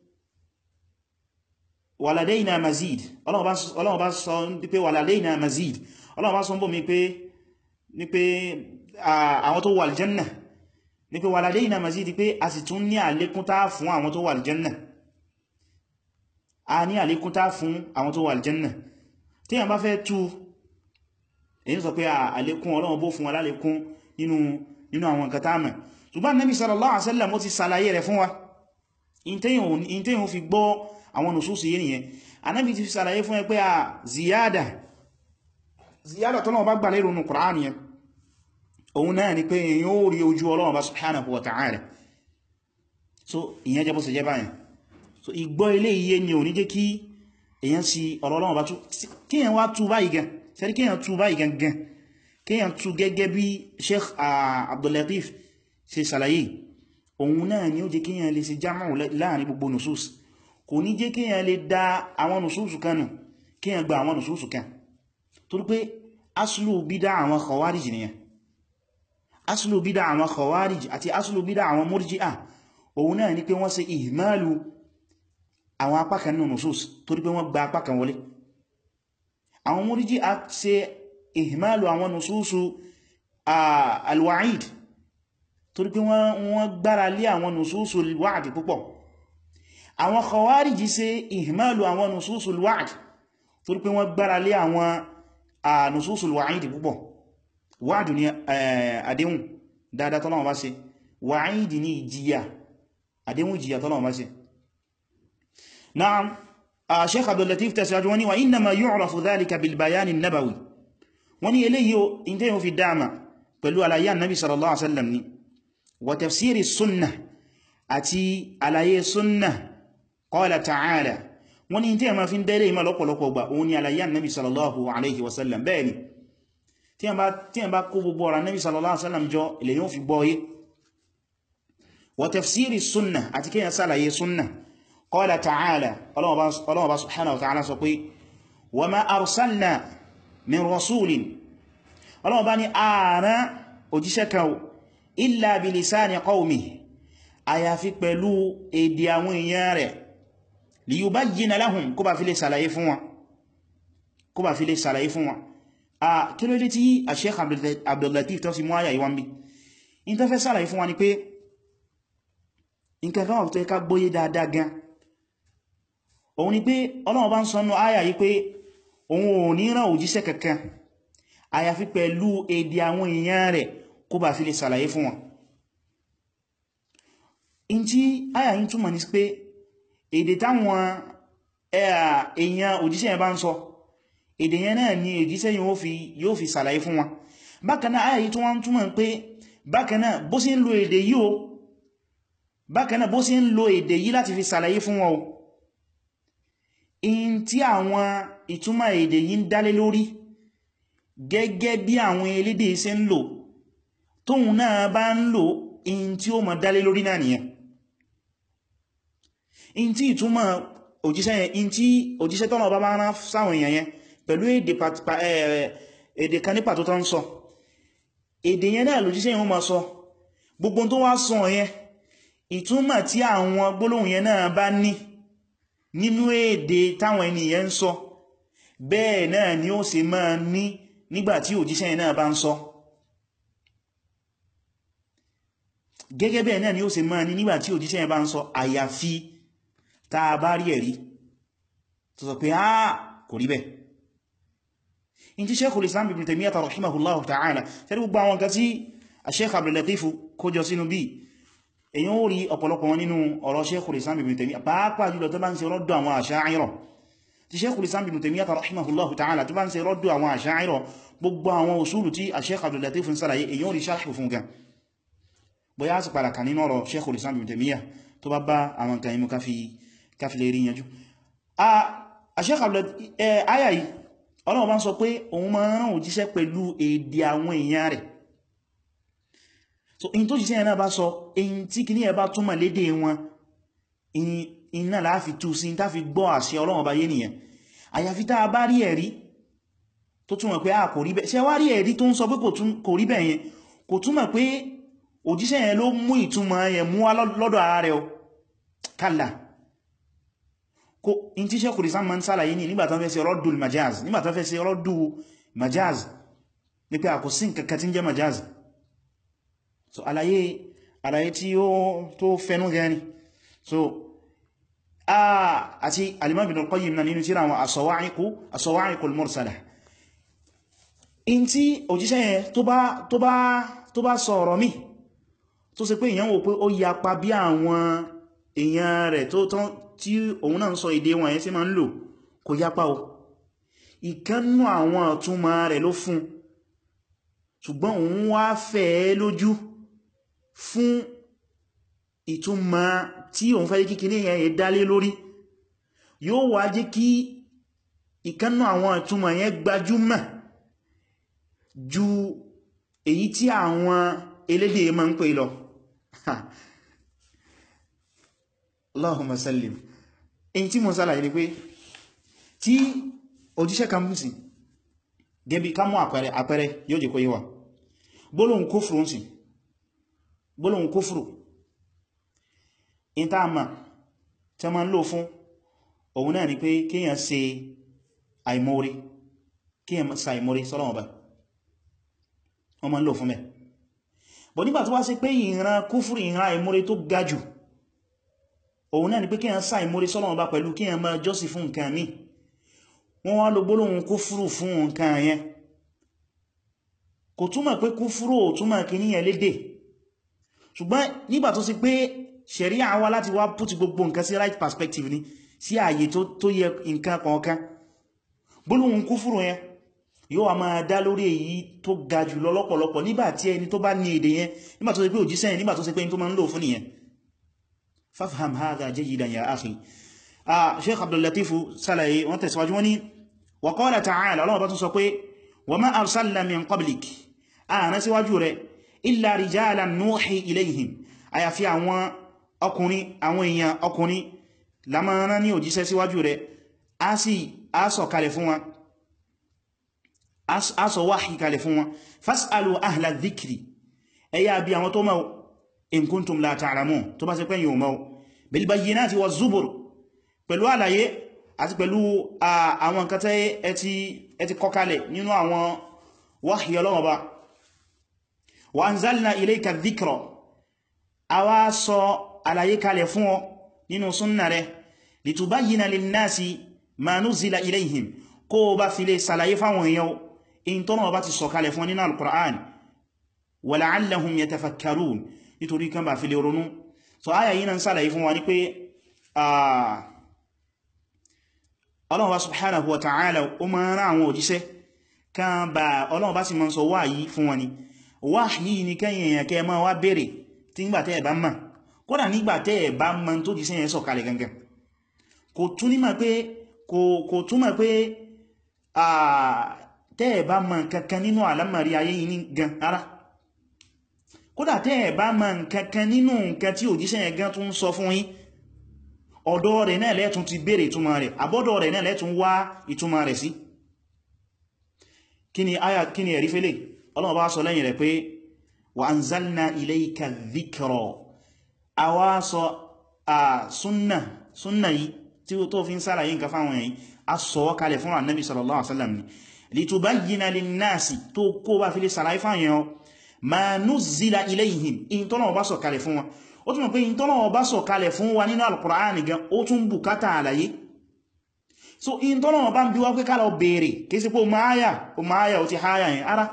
wàlàdéìnà mazid ọlọ́wọ́ bá sọ pé wàlàdéìnà mazid ọlọ́wọ́ bá sọ bó mi pé ní pé àwọn tó wà aljanna ní pé wàlàdéìnà mazid pé a sì tún ní àlékún tá fún àwọn tó wà aljanna a ní àlékún tá fún àwọn tó wà aljanna tí a bá fẹ́ tú èyí sọ pé àlékún ọlọ́wọ́ bó fún alálékún nínú nínú àwọn nǹkan tá mọ̀ ṣùgbọ́n Nabi sallallahu alaihi wasallam ó ti ṣàlàyé rẹ̀ fún wa in tẹ́yìn fi gbọ́ àwọn nùsùsù yìí nìyẹn anábi ti fi sàlàyé fún ẹ pé a ziyada ziyada tọ́nà bá gbà lérò nù Qur'an yẹn òun náà ni pé èyàn ó rí ojú Ọlọ́run bá subhanahu wa ta'ala so ìyẹn jẹ́ bó ṣe jẹ́ báyẹn so ìgbọ́ ilé iye ni ò ní jẹ́ kí èyàn sí Ọlọ́run bá tú kíyàn wá tú báyìí gan sẹ́rí kíyàn tú báyìí gan gan kíyàn tú gẹ́gẹ́ bí Sheikh Abdul Latif ṣe sàlàyé òun náà ni ó jẹ́ kíyàn lè ṣe jámọ̀ láàrin gbogbo nùsùs kò ní jẹ́ kíyàn lè dá àwọn nùsùsù kan nù kíyàn gba àwọn nùsùsù kan torí pé aslu bídá àwọn khawarij nìyàn aslu bídá àwọn khawarij àti aslu bídá àwọn murji'a òun náà ni pé wọ́n ṣe ihmalu àwọn apákan nù nùsùs torí pé wọ́n gba apákan wọlé àwọn murji'a ṣe ihmalu àwọn nùsùsù alwa'id torí pé wọ́n gbára lé àwọn nùsùsù alwa'd púpọ̀ àwọn khawariji ṣe ihmalu àwọn nususul wa'd torí pé wọ́n gbára lé àwọn nususul wa'id púpọ̀ wa'd ni àdéhùn dáadáa tọ́lọ́wọ́ bá ṣe wa'id ni ìjìyà àdéhùn ìjìyà tọ́lọ́wọ́ bá ṣe na'am Sheikh Abdul Latif tẹ̀síwájú wọ́n ní wa innama yu'rafu dhalika bil bayani nabawi wọ́n ní eléyìí o in tẹ́yìn fi dáama pẹ̀lú àlàyé annabi sallallahu alaihi wasallam ni wa tafsiri sunnah àti àlàyé sunnah qala ta'ala wọ́n ní tí a ma fi ń dẹ́rẹ́ ìmọ̀ lọ́pọ̀lọpọ̀ gbà òun ni àlàyé annabi sallallahu alaihi wasallam bẹ́ẹ̀ ni tí a bá kó gbogbo ọ̀rọ̀ annabi sallallahu alaihi wasallam jọ ilẹ̀ yóò fi gbọ́yé wa tafsiri sunnah àti kí yẹn sálàyé sunnah qala ta'ala ọlọ́wọ́ bá subhanahu wa ta'ala sọ pé wa ma arsalna min rasulin ọlọ́wọ́ bá ní ààrẹ òjíṣẹ́ kan illa bilisani qawmihi àyàfi pẹ̀lú èdè àwọn èèyàn rẹ̀ liyubayyina lahum kó bá fi lè sàlàyé fún wọn kó bá fi lè sàlàyé fún wọn a kí ló dé tí a Sheikh Abdul Latif tó fi mú àyà ìwọ̀n bí in tó fẹ́ sàlàyé fún wọn ni pé nǹkan kan wà tó ká gbóyé dáadáa gan òun ni pé Ọlọ́run bá ń sọnù àyà yìí pé òun ò ní rán òjíṣẹ́ kankan àyàfi pẹ̀lú èdè àwọn èèyàn rẹ̀ kó bá fi lè sàlàyé fún wọn in tí àyà yìí túmọ̀ ní pé èdè táwọn èèyàn òjíṣẹ́ yẹn bá ń sọ èdè yẹn náà ni òjíṣẹ́ yóò fi sàlàyé fún wọn bákan náà àyà yìí tó wọ́n túmọ̀ pé bákan náà bó sí ń lo èdè yìí o bákan náà bó sí ń lo èdè yìí láti fi sàlàyé fún wọn o in tí àwọn ìtumọ̀ èdè yìí ń dálé lórí gẹ́gẹ́ bí àwọn elédè ṣe ń lò tóhun náà bá ń lò in tí ó mọ̀ dálé lórí náà nìyẹn in tí ìtumọ̀ òjíṣẹ́ yẹn in tí òjíṣẹ́ tọ́nà ọba bá rán sáwọn èèyàn yẹn pẹ̀lú èdè kan ní pàtó tó ń sọ èdè yẹn náà lòjíṣẹ́ yẹn ó máa sọ gbogbo tó wá sọ yẹn ìtumọ̀ tí àwọn gbólóhùn yẹn náà bá ní nínú èdè táwọn ènìyàn ń sọ bẹ́ẹ̀ náà ni ó ṣe máa ní nígbàtí òjíṣẹ́ yẹn náà bá ń sọ gẹ́gẹ́ bẹ́ẹ̀ náà ni ó ṣe máa ní nígbàtí òjíṣẹ́ yẹn bá ń sọ àyàfi tá a bá rí ẹ̀rí tó sọ pé á kò rí bẹ́ẹ̀ in ti Sheikhul Islam Ibn Taymiyyah rahimahullahu ta'ala tẹ́lú gbogbo àwọn kan tí Sheikh Abdul Latif kójọ sínú bí èyàn ó rí ọ̀pọ̀lọpọ̀ wọn nínú ọ̀rọ̀ Sheikhul Islam Ibn Taymiyyah pàápàá jùlọ tó bá ń ṣe rọ́dọ̀ àwọn Asha'ira tí Sheikhul Islam Ibn Taymiyyah rahimahullahu ta'ala tó bá ń ṣe rọ́dọ̀ àwọn Asha'ira gbogbo àwọn usulu tí Sheikh Abdul Latif ń sàlàyé èyàn ó rí sharh fún gan bóyá sì padà kà nínú ọ̀rọ̀ Sheikhul Islam Ibn Taymiyyah tó bá bá àwọn nǹkan imú káfí lè rí yanjú Sheikh Abdul aya yìí Ọlọ́run bá ń sọ pé òun máa rán òjíṣẹ́ pẹ̀lú èdè àwọn èèyàn rẹ̀ so in tó jíṣẹ́ ẹ̀nà bá sọ in tí kì ní ẹ̀bá túnmà lédè wọn iná láàfi tú sí tá fi gbọ́ àṣẹ Ọlọ́run bá yé nìyẹn àyàfi tá a bá rí ẹ̀rí tó túnmọ̀ pé a kò rí bẹ́ẹ̀ ṣe wá rí ẹ̀rí tó ń sọ pé kò rí bẹ́ẹ̀ yẹn kò túnmọ̀ pé òjíṣẹ́ yẹn ló mú ìtumọ̀ yẹn mú wá lọ́dọ̀ ara rẹ̀ o kálà kó in tí sẹ́kùrì sáàmà ń sálàyé ní nígbàtán fẹ́ sí rọ́dùl majaz nígbàtán fẹ́ sí rọ́dù majaz ní pé àkùsí nǹkankan tí ń jẹ́ majaz so àlàyé àlàyé tí ó tó fẹ́nú gani so a àti al-Imam Ibn al-Qayyim na nínú tíra àwọn as-Sawa'iq al-Mursala in tí òjíṣẹ́ yẹn tó bá sọ ọ̀rọ̀ mi tó ṣe pé èyàn wò pé ó yapa bí àwọn èèyàn rẹ̀ tó tán tí òun náà ń sọ èdè wọn yẹn sí ma ń lò kò yapa o ìkánnú àwọn ọ̀túnmọ̀ rẹ̀ ló fún ṣùgbọ́n òun wá fẹ́ lójú fún ìtumọ̀ tí òun fẹ́ kí kíní yẹn dálé lórí yóò wá jẹ́ kí ìkánnú àwọn ìtumọ̀ yẹn gbajúmọ̀ ju èyí tí àwọn elédè ma ń pè lọ Allahumma sallim in tí mo sálàyé ni pé tí òjíṣẹ́ kan mú sí gẹ́bí ká mú àpẹẹrẹ àpẹẹrẹ yóò jẹ́ kó yíwa gbólóhùn kúfùrù ń sí gbólóhùn kúfùrù in tá ma tí a ma ń lò fún òun náà ni pé kíyàn ṣe àìmórí kíyàn sa àìmórí sọ́lọ́wọ́ bá wọ́n ma ń lò fún mẹ́ bọ̀ nígbà tó wá sí pé ìran kúfùrù ìran àìmórí tó ga jù òun náà ni pé kíyàn sa àìmórí sọ́lọ́wọ́ bá pẹ̀lú kíyàn máa jọ́sìn fún nǹkan míì wọ́n wá lo gbólóhùn kúfúrù fún nǹkan yẹn kò túmọ̀ pé kúfúrù ò túmọ̀ kì ní ẹlédè ṣùgbọ́n nígbà tó sì pé ṣẹ̀ríà wá láti wá put gbogbo nǹkan sí right perspective ni sí ààyè tó yẹ nǹkan kọ̀ọ̀kan gbólóhùn kúfúrù yẹn yóò wá máa dá lórí èyí tó ga jù lọ lọ́pọ̀lọpọ̀ nígbà tí ẹni tó bá ní èdè yẹn nígbà tó sì pé òjíṣẹ́ yẹn nígbà tó sì pé ẹni tó máa ń lò fún nìyẹn fafham hadha jayidan ya akhi sheikh abdul latif ṣàlàyé wọ́n tẹ̀síwájú wọ́n ní wa qala ta'ala Allah bá tún sọ pé wa ma arsalna min qablik ààrẹ síwájú rẹ̀ illa rijalan nuhi ilayhim àyàfi àwọn ọkùnrin àwọn èèyàn ọkùnrin lamọ́rán ní òjíṣẹ́ síwájú rẹ̀ a sì asọ̀ kalẹ̀ fún wọn asọ̀ wáhì kalẹ̀ fún wọn fas'alu ahla dhikri ẹ̀yà bí àwọn tó mọ̀ in kuntum la ta'lamun tó bá ṣe pé yíò mọ̀ bil bayyinati waz zubur pẹ̀lú àlàyé àti pẹ̀lú àwọn nǹkan tẹ́ ẹ ti kọkalẹ̀ nínú àwọn wahyi Ọlọ́run Ọba wa anzalna ilayka dhikra a wá sọ àlàyé kalẹ̀ fún ọ nínú súnnà rẹ̀ litubayyina linnasi ma nuzila ilayhim kó bá fi lè sàlàyé fáwọn èèyàn in tọ́nà ọba ti sọ kalẹ̀ fún nínú al-Qur'an wa la'allahum yatafakkarun nítorí kan bá fi lè ronú so aya yìí na ń sàlàyé fún wa ní pé ọlọ́run bá subhanahu wa ta'ala ó máa rán àwọn òjíṣẹ́ kan bá ọlọ́run bá sì máa sọ wáyí fún wọn ni wáyí ni kẹ́yìn èèyàn kẹ́ máa wá bèèrè tí nígbà tẹ́ ẹ̀ bá mọ̀ kódà nígbà tẹ́ ẹ̀ bá mọ̀ tó jíṣẹ́ yẹn sọ̀kalẹ̀ gangan kò túnmọ̀ pé kò túnmọ̀ pé tẹ́ ẹ̀ bá mọ̀ kankan nínú àlámọ̀rí ayé yìí gan ara kódà tẹ́ ẹ̀ bá mọ̀ kankan nínú nǹkan tí òjíṣẹ́ yẹn gan tún sọ fún yín ọ̀dọ̀ rẹ̀ náà lẹ́tún ti bèèrè ìtumọ̀ rẹ̀ àbọ́dọ̀ rẹ̀ náà lẹ́tún wá ìtumọ̀ rẹ̀ sí kí ni aya kí ni ẹ̀rí fẹ́lẹ̀ Ọlọ́run bá sọ lẹ́yìn rẹ̀ pé wa anzalna ilayka dhikra a wá sọ a súnnà súnnà yìí tí ó tó fi ń sára yìí nǹkan fáwọn èyí a sọ kalẹ̀ fún annabi sallallahu alaihi wasallam ni litubayyina linnasi tó kó bá fi lè sàlàyé fáwọn ma nuzzila ilayhim in tọ́nà bá sọ kalẹ̀ fún wọn ó túnmọ̀ pé in tọ́nà ọba sọ kalẹ̀ fún wa nínú al-Qur'an gan ó tún bùkátà àlàyé so in tọ́nà ọba ń bí wá pé kálọ̀ bèèrè kí sí pé o máa yà o máa yà o ti háyà yẹn ara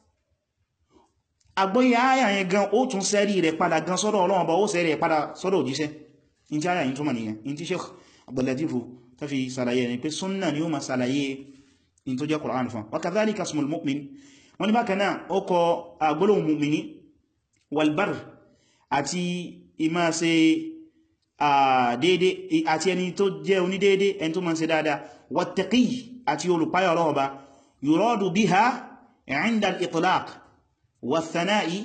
àgbọ́yé háyà yẹn gan ó tún sẹ́rí rẹ̀ padà gan sọ́dọ̀ Ọlọ́run ọba ó sẹ́rí rẹ̀ padà sọ́dọ̀ òjíṣẹ́ in tí háyà yìí túnmọ̀ nìyẹn in tí Sheikh Abdul Latif ta fi sàlàyé ni pé súnnà ni ó ma sàlàyé in tó jẹ́ Qur'an fún wa kadhalika ismul mu'min wọ́n ní bákan náà ó kọ àgbólóhùn mu'mini wal barr àti ìmá ṣe dédé àti ẹni tó jẹ́ onídédé ẹni tó máa ṣe dáadáa wattaqi àti olùpáyà ọlọ́ọ̀bá yuradu biha 'inda al-itlaq wath-thana'i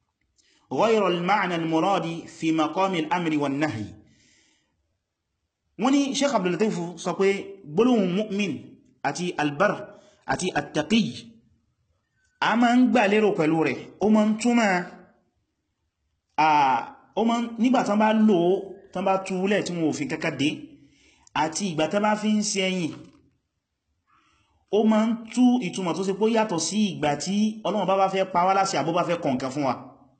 ghayra al-ma'na al-muradi fi maqami al-amri wan-nahyi wọ́n ní Sheikh Abdul Latif sọ pé gbólóhùn mu'min àti albar àti attaqi a ma ń gbà lérò pẹ̀lú rẹ̀ ó ma ń túnmà nígbà tán bá lò ó tán bá túlẹ̀ tí wọ́n ò fi kẹ́kẹ́ dé àti ìgbà tán bá fi ń ṣe ẹ̀yìn ó ma ń tú ìtumọ̀ tó ṣe pé yàtọ̀ sí ìgbà tí Ọlọ́run bá bá fẹ́ pa wá láṣẹ àbó bá fẹ́ kọ̀ǹkan fún wa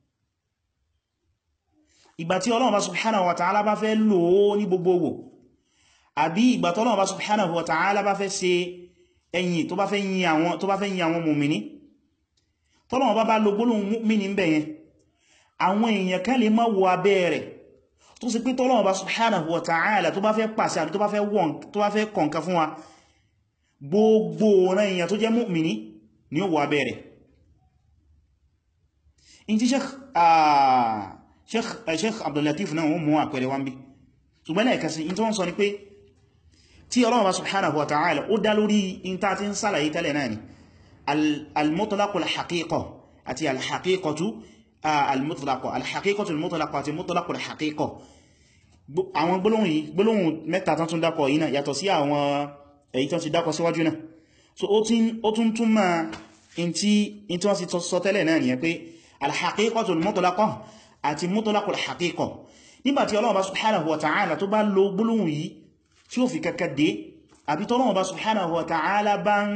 ìgbà tí Ọlọ́run bá subhanahu wa ta'ala bá fẹ́ lò ó ní gbogbogbò àbí ìgbà tí Ọlọ́run bá subhanahu wa ta'ala bá fẹ́ ṣe ẹ̀yìn tó bá fẹ́ yin àwọn tó bá fẹ́ yin àwọn mùmìní tọ́lọ́run bá bá lo gbólóhùn mùmìní ń bẹ̀ yẹn àwọn èèyàn kan lè má wo abẹ́ rẹ̀ tó sì pé tọ́lọ́run bá subhanahu wa ta'ala tó bá fẹ́ pàṣẹ àbí tó bá fẹ́ wọ́n tó bá fẹ́ kọ̀ǹkan fún wa gbogbo ọ̀nà èèyàn tó jẹ́ mùmìní ni ó wọ abẹ́ rẹ̀ in ti sheikh Abdul Latif náà wọ́n mú àpẹẹrẹ wọ́n bí ṣùgbọ́n lẹ́ẹ̀kẹsí in tó wọ́n sọ ni pé tí Ọlọ́run bá subhanahu wa ta'ala ó dá lórí in ta ti ń sálàyé tẹ́lẹ̀ náà ni al-mutlaqul haqiqa àti al-haqiqatu al-mutlaqa al-haqiqatu al-mutlaqa àti mutlaqul haqiqa àwọn gbólóhùn yìí gbólóhùn mẹ́ta tán tún dákọ̀ yìí náà yàtọ̀ sí àwọn èyí tán ti dákọ̀ síwájú náà so ó tún tún máa in tí wọ́n ti sọ tẹ́lẹ̀ náà nìyẹn pé al-haqiqatu al-mutlaqa àti mutlaqul haqiqa nígbàtí Ọlọ́run bá subhanahu wa ta'ala tó bá lo gbólóhùn yìí tí ó fi kẹ́kẹ́ dé àbí tọ́lọ́run bá subhanahu wa ta'ala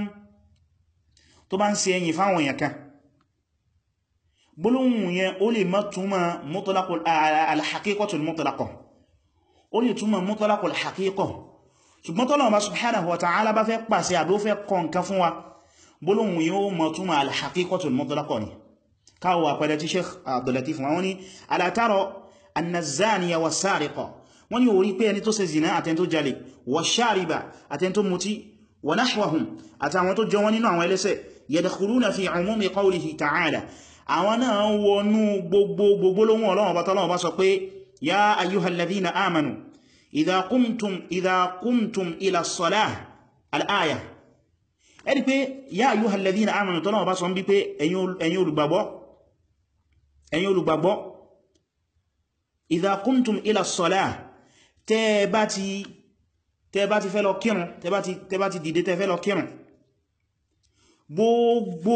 tó bá ń ṣe ẹ̀yìn fáwọn èèyàn kan gbólóhùn yẹn ó lè má túnmà mutlaqul al-haqiqatul mutlaqa ó lè túnmà mutlaqul haqiqa ṣùgbọ́n tọ́lọ́run bá subhanahu wa ta'ala bá fẹ́ pàṣẹ àbí ó fẹ́ kọ nǹkan fún wa gbólóhùn yẹn ó má túnmà al-haqiqatul mutlaqa ni káwọ àpẹẹrẹ tí Sheikh Abdul Latif wọn ni ala tara anna az-zaniya was-sariqa wọ́n ní orí pé ẹni tó ṣe zina àtẹni tó jalè wash-shariba àtẹni tó mutí wa nahwahum àtàwọn tó jọ wọn nínú àwọn ẹlẹ́ṣẹ̀ yadkhuluna fi umumi qawlihi ta'ala àwọn náà wọnú gbogbo gbogbo lóhun Ọlọ́run bá tọ́lọ́run bá sọ pé ya ayyuhal ladhina amanu idha qumtum idha qumtum ila as-salah al-aya ẹni pé ya ayyuhal ladhina amanu tọ́lọ́run bá sọ ń bí pé ẹ̀yin olùgbàgbọ́ ẹ̀yin olùgbàgbọ́ idha qumtum ila as-salah tẹ́ bá ti tẹ́ bá ti fẹ́ lọ kírun tẹ́ bá ti dìde tẹ́ fẹ́ lọ kírun gbogbo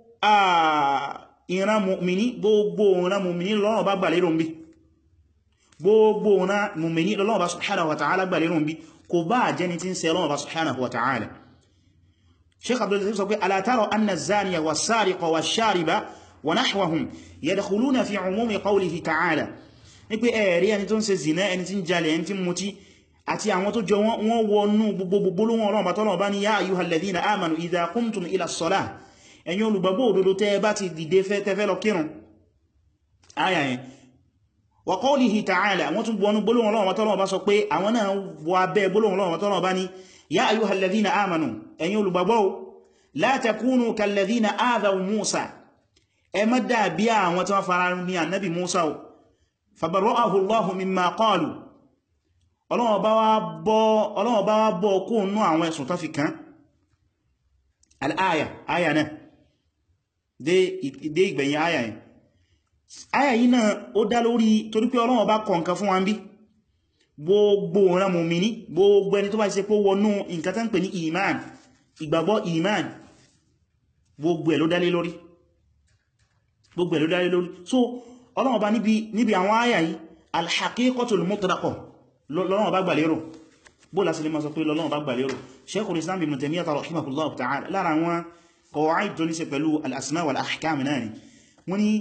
ìran mùmìní gbogbo ìran mùmìní lọ́nà bá gbà lérò ń bí gbogbo ìran mùmìní lọ́nà bá subhanahu wa ta'ala gbà lérò ń bí kò bá jẹni tí ń ṣe lọ́nà bá subhanahu wa ta'ala sheikh abdul latif sọ pé ala tara anna az-zaniya was-sariqa wash-shariba wa nahwahum yadkhuluna fi umumi qawlihi ta'ala ní pé ẹ̀rí ẹni tó ń ṣe zina ẹni tí ń jalè ẹni tí ń mutí àti àwọn tó jọ wọ́n wọnú gbogbo lóhun ọlọ́run bá tọ́lọ̀ bá ní yá ayyuhal ladhina amanu idha qumtum ila as-salah ẹ̀yin olùgbàgbọ́ òdodo tẹ́ bá ti dìde fẹ́ tẹ́fẹ́ lọ kírun ayà yẹn wa qawlihi ta'ala wọ́n tún wọnú gbólóhùn ọlọ́run bá tọ́lọ̀ bá sọ pé àwọn náà wọ abẹ́ gbólóhùn ọlọ́run bá tọ́lọ̀ bá ní yá ayyuhal ladhina amanu ẹ̀yin olùgbàgbọ́ la takunu kal ladhina adhaw Musa ẹ má dàbí àwọn tí wọ́n fara ní annabi Musa fabarra'ahu Allahu mimma qalu ọlọ́wọ́ bá wá bọ́ kó nú àwọn ẹ̀sùn tó fi kàn al'aya aya náà dé ìgbẹ̀yìn aya yìí aya yìí náà ó dá lórí torí pé ọlọ́wọ́ bá kọ nǹkan fún wa ń bí gbogbo ọ̀rán mùmíní gbogbo ẹni tó bá ṣe pé wọnú nǹkan tán pè ní iman ìgbàgbọ́ iman gbogbo ẹ̀ ló dálé lórí gbogbo ẹ̀ ló dálé lórí so ọlọ́wọ́ bá níbi àwọn aya yìí al-haqiqatul mutlaqah lọ́nà bá gbàlérò bó lásì lè máa sọ pé lọ́nà bá gbàlérò Shaykhul Islam Ibn Taymiyyah rahimahullahu ta'ala lára wọn qawaid tó ní ṣe pẹ̀lú al-asma wal-ahkam náà ni wọ́n ni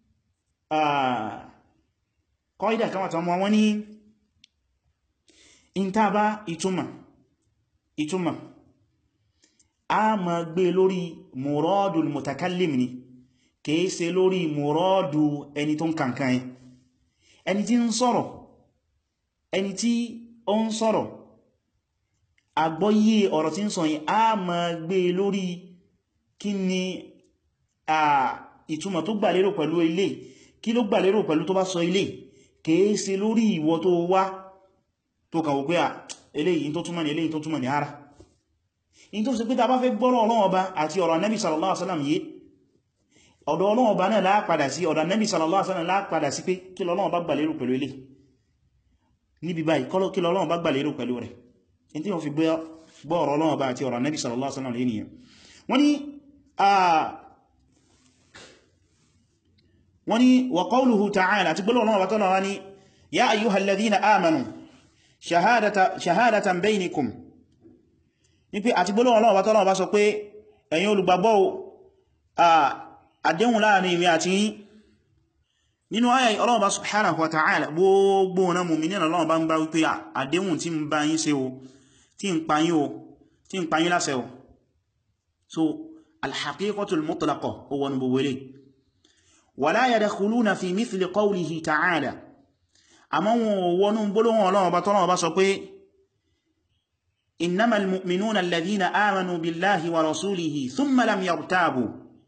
qaida kan wata wọ́n ni in ta bá ìtumà ìtumà a ma gbé lórí muradul mutakallim ni kìí ṣe lórí muradu ẹni tó ń kankan ẹni tí ń sọ̀rọ̀ ẹni tí ó ń sọ̀rọ̀ àgbọ́yé ọ̀rọ̀ tí ń sọ yìí a ma gbé lórí kí ni a ìtumọ̀ tó gbàlérò pẹ̀lú ilé kí ló gbàlérò pẹ̀lú tó bá sọ ilé kìí ṣe lórí ìwọ tó wá tó kàwò pé à eléyìí tó túmọ̀ ní eléyìí tó túmọ̀ ní ara in tó sì pé ta bá fẹ́ gbọ́rọ̀ Ọlọ́run Ọba àti ọ̀rọ̀ Ànábì sallallahu alaihi wasallam yìí ọ̀dọ̀ Ọlọ́run Ọba náà lápadà sí ọ̀dọ̀ Ànábì sallallahu alaihi wasallam lápadà sí pé kí l'Ọlọ́run Ọba gbàlérò pẹ̀lú ilé níbi báyìí kí Ọlọ́run bá gbà lérò pẹ̀lú rẹ̀ in tí wọ́n fi gbọ́ ọ̀rọ̀ Ọlọ́run bá àti ọ̀rọ̀ Nabi sallallahu alaihi wasallam lẹ́nìyàn wọ́n ni wọ́n ni wa qawluhu ta'ala àti gbọ́lọ̀ Ọlọ́run bá tọ́lọ̀ wá ní ya ayyuhal ladhina amanu shahadatan baynikum ní pé àti gbọ́lọ̀ Ọlọ́run bá tọ́lọ̀ bá sọ pé ẹ̀yin olùgbàgbọ́ àdéhùn láàrin ìwé àti yín nínú ayà Ọlọ́run bá subhanahu wa ta'ala gbogbo na mùmínì Ọlọ́run bá ń bá wípé àdéhùn tí ń bá yín ṣe o tí ń pa yín o tí ń pa yín láṣẹ o so alhaqiqatul mutlaqa o wọn gbogbo ilé wala yadkhuluna fi mithli qawlihi ta'ala àmọ́ wọn wọnú gbólóhùn Ọlọ́run bá tọ́lọ́run bá sọ pé innamal mu'minuna alladhina amanu billahi wa rasulihi thumma lam yartabu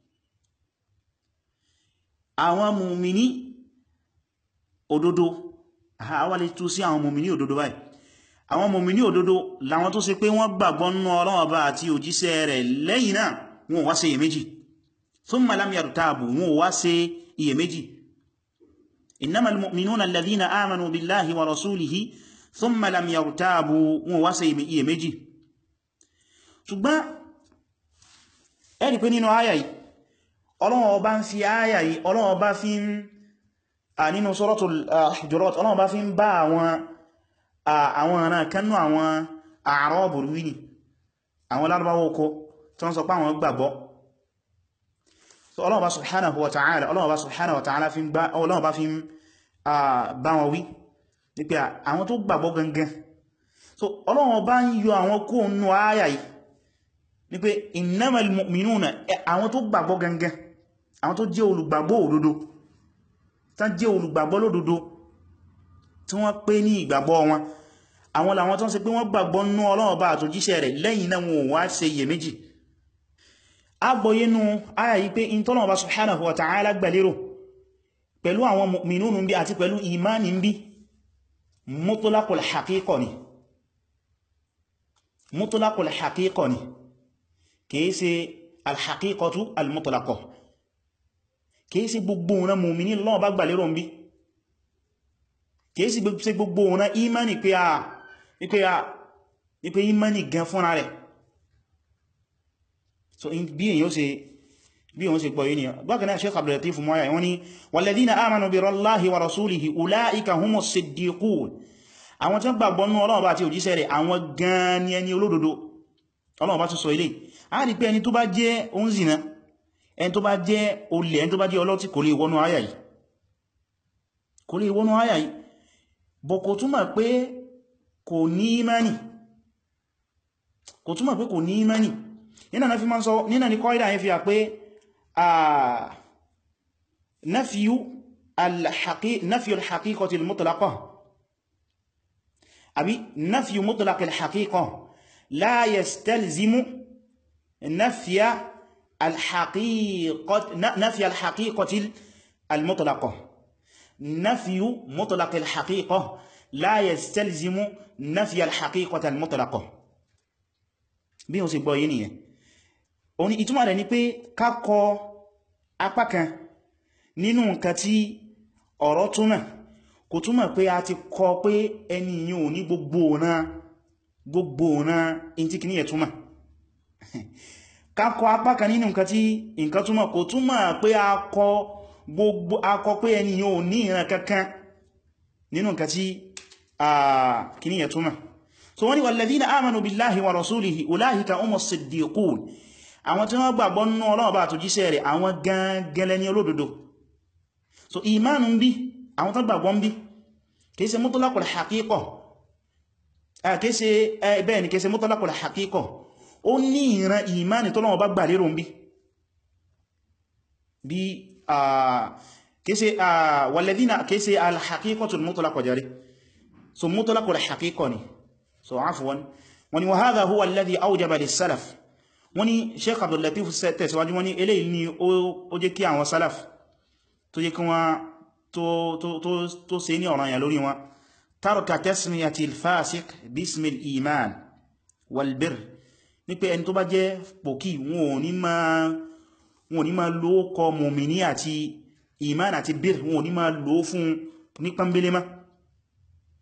àwọn mùmìní òdodo àwọn lè tú sí àwọn mùmìní òdodo báyìí àwọn mùmìní òdodo làwọn tó ṣe pé wọ́n gbàgbọ́ nínú Ọlọ́run Ọba àti òjíṣẹ́ rẹ̀ lẹ́yìn náà wọn wá ṣe iyèméjì thumma lam yartabu wọn wá ṣe iyèméjì innamal mu'minuna alladhina amanu billahi wa rasulihi thumma lam yartabu wọn wá ṣe iyèméjì ṣùgbọ́n ẹ̀rí pé nínú àyà yìí Ọlọ́run Ọba ń fi àyà yìí Ọlọ́run Ọba fi ń a nínú Suratul Hujurat Ọlọ́run Ọba fi ń bá àwọn àwọn ọ̀nà kannú àwọn A'rabu wí ni àwọn lárúbáwọ́ oko tó ń sọ pé àwọn gbàgbọ́ so Ọlọ́run Ọba subhanahu wa ta'ala Ọlọ́run Ọba subhanahu wa ta'ala fi ń bá Ọlọ́run Ọba fi ń bá wọn wí ní pé àwọn tó gbàgbọ́ gangan so Ọlọ́run Ọba ń yọ àwọn kó nù àyà yìí ní pé innamal mu'minuna àwọn tó gbàgbọ́ gangan àwọn tó jẹ́ olùgbàgbọ́ òdodo tán jẹ́ olùgbàgbọ́ lódodo tí wọ́n pé ní ìgbàgbọ́ wọn àwọn làwọn tó ń ṣe pé wọ́n gbàgbọ́ nínú Ọlọ́run bá àtòjíṣẹ́ rẹ̀ lẹ́yìn náà wọn ò wá ṣe iyèméjì agbóyénú ayà yìí pé in tọ́lọ̀ bá subhanahu wa ta'ala gbàlérò pẹ̀lú àwọn mu'minun bí àti pẹ̀lú ìmáni bí mutlaqul haqiqa ni mutlaqul haqiqa ni kìí ṣe alhaqiqatu almutlaqah kìí ṣe gbogbo ọ̀nà mùmìní lọ́wọ́ bá gbà lérò ń bí kìí ṣe gbogbo ọ̀nà imani pé a ipé imani gan fúnra rẹ̀ so bí èyàn ṣe bí wọ́n ṣe pọ̀ yìí ni bákan náà Shaykh Abdul Latif mọ́ya wọ́n ni walladhina amanu bi Allahi wa rasulihi ulaika humus siddiqun àwọn tí wọ́n gbàgbọ́ nú Ọlọ́run bá àti òjíṣẹ́ rẹ̀ àwọn gan ni ẹni olódodo Ọlọ́run bá tún sọ ilé a rí pé ẹni tó bá jẹ́ oúnzìnà ẹni tó bá jẹ́ olè ẹni tó bá jẹ́ ọlọ́tí kò lè wọnú àyà yìí kò lè wọnú àyà yìí bọ̀ kò túmọ̀ pé kò ní ìmánì kò túmọ̀ pé kò ní ìmánì nínà na fi máa ń sọ nínà ní kọ́ìdà yẹn fi à pé nafiyu al-haqiqati al-mutlaqa àbí nafiyu mutlaq al-haqiqa la yastalzimu نفي الحقيقة نفي الحقيقة المطلقة نفي مطلق الحقيقة لا يستلزم نفي الحقيقة المطلقة bí o sì gbọ́ yìí nìyẹn o ní ìtumọ̀ rẹ̀ ní pé kákọ apá kan nínú nǹkan tí ọ̀rọ̀ túnmọ̀ kò túnmọ̀ pé a ti kọ pé ẹni yìí ò ní gbogbo ọ̀nà gbogbo ọ̀nà in tí kìí ẹ̀ túnmọ̀ kákọ apá kan nínú nǹkan tí nǹkan túnmọ̀ kò túnmọ̀ pé akọ gbogbo akọ pé ẹni yóò ní ìran kankan nínú nǹkan tí kìníyà túnmọ̀ so wọ́n ni walladhina amanu billahi wa rasulihi ulaika humus siddiqun àwọn tí wọ́n gbàgbọ́ nínú Ọlọ́run bá àtòjíṣẹ́ rẹ̀ àwọn gangan ní olódodo so ìmánu ń bí àwọn tó gbàgbọ́ ń bí kìí ṣe mutlaqul haqiqa kìí ṣe bẹ́ẹ̀ ni kìí ṣe mutlaqul haqiqa ó ní ìran ìmáni tó lọ́wọ́ bá gbà lérò ń bí bí kése walladhina kése al-haqiqatul mutlaqa jari so mutlaqul haqiqa ni so afwan wani wa hadha huwa alladhi awjaba lis-salaf wani Shaykh Abdul Latif tẹ̀síwájú wani eléyìí ni ó jẹ́ kí àwọn salaf tó jẹ́ kí wọ́n tó ṣe ní ọ̀ranyàn lórí wọn tarka tasmiyatil fasiq bismil iman wal birr ní pé ẹni tó bá jẹ́ pòkí wọn ò ní máa lò kọ mùmìní àti iman àti bir wọn ò ní máa lò fún ní pàmbélé má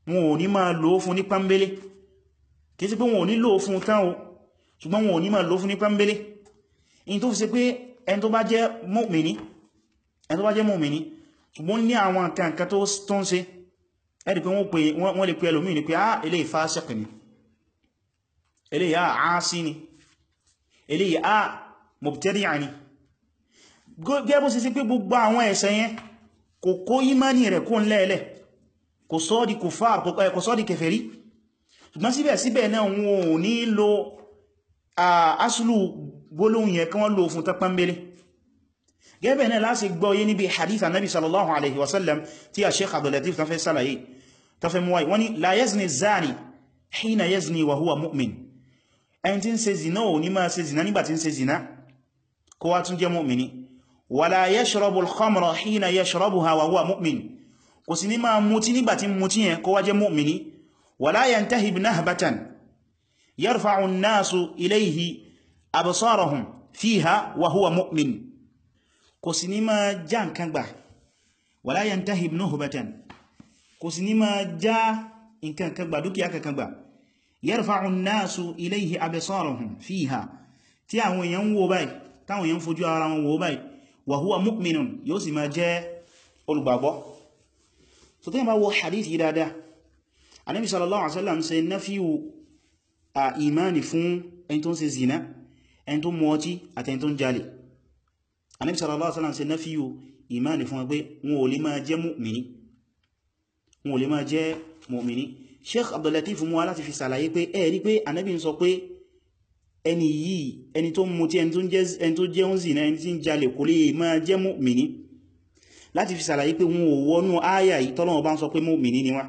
wọn ò ní máa lò fún ní pánbélé kìí sí pé wọn ò ní lò fún tán o ṣùgbọ́n wọn ò ní máa lò fún ní pánbélé in tó fi ṣe pé ẹni tó bá jẹ́ mùmínì ẹni tó bá jẹ́ mùmínì ṣùgbọ́n ní àwọn nǹkan tó ń ṣe ẹ̀rì pé wọ́n lè pè ẹlòmíì ní pé á eléyìí fásíq ni eléyìí á àásí ni eléyìí á mubtadi'a ni gẹ́bù sí sí pé gbogbo àwọn ẹ̀ṣẹ̀ yẹn kò kó ìmánì rẹ̀ kó ń lẹ́ẹ̀lẹ̀ kò sọ́ di kùfàr kò sọ́ di kèfèrí ṣùgbọ́n síbẹ̀síbẹ̀ náà wọn ò ní lo asùlù gbólóhùn yẹn kí wọ́n lò fún tẹ́pẹ́mbélé gẹ́bẹ̀ náà láti gbọ́ yé níbi hadith annabi sallallahu alaihi wasallam tí a sheikh abdullatif ta fẹ́ sálàyé ta fẹ́ muwai wani la yazni zani hina yazni wa huwa mu'min ẹni tí ń ṣe zina ò ní máa ṣe zina nígbà tí ń ṣe zina kó wá tún jẹ́ mu'mini wala yashrabu al-khamra hina yashrabuha wa huwa mu'min kò sí ní máa mutí nígbà tí mutí yẹn kó wá jẹ́ mu'mini wala yantahib nahbatan yarfa'u an-nasu ilayhi absarahum fiha wa huwa mu'min kò sí ní máa já nǹkan gbà wala yantahib nuhbatan kò sí ní máa já nǹkan kan gbà dúkìá kankan gbà yarfa'u an-nasu ilayhi absarahum fiha tí àwọn èèyàn wò báyìí táwọn èèyàn fojú ara wọn wò báyìí wa huwa mu'minun yóò sì máa jẹ́ olùgbàgbọ́ so tí bá wo hadith yìí dáadáa Ànábì sallallahu alaihi wasallam ṣe nafiyu a imani fún ẹni tó ń ṣe zina ẹni tó mu ọtí àti ẹni tó ń jalè Ànábì sallallahu alaihi wasallam ṣe nafiyu imani fún ẹgbẹ́ wọn ò lè máa jẹ́ mu'mini wọn ò lè máa jẹ́ mu'mini Sheikh Abdul Latif mú wá láti fi sàlàyé pé ẹ̀rí pé Ànábì ń sọ pé ẹni yìí ẹni tó mú tí ẹni tó jẹ́ ń zina ẹni tí ń jalè kò lè máa jẹ́ mu'mini láti fi sàlàyé pé wọn ò wọnú áyà yìí tọ́lọ́wọ́ bá ń sọ pé mu'mini ni wá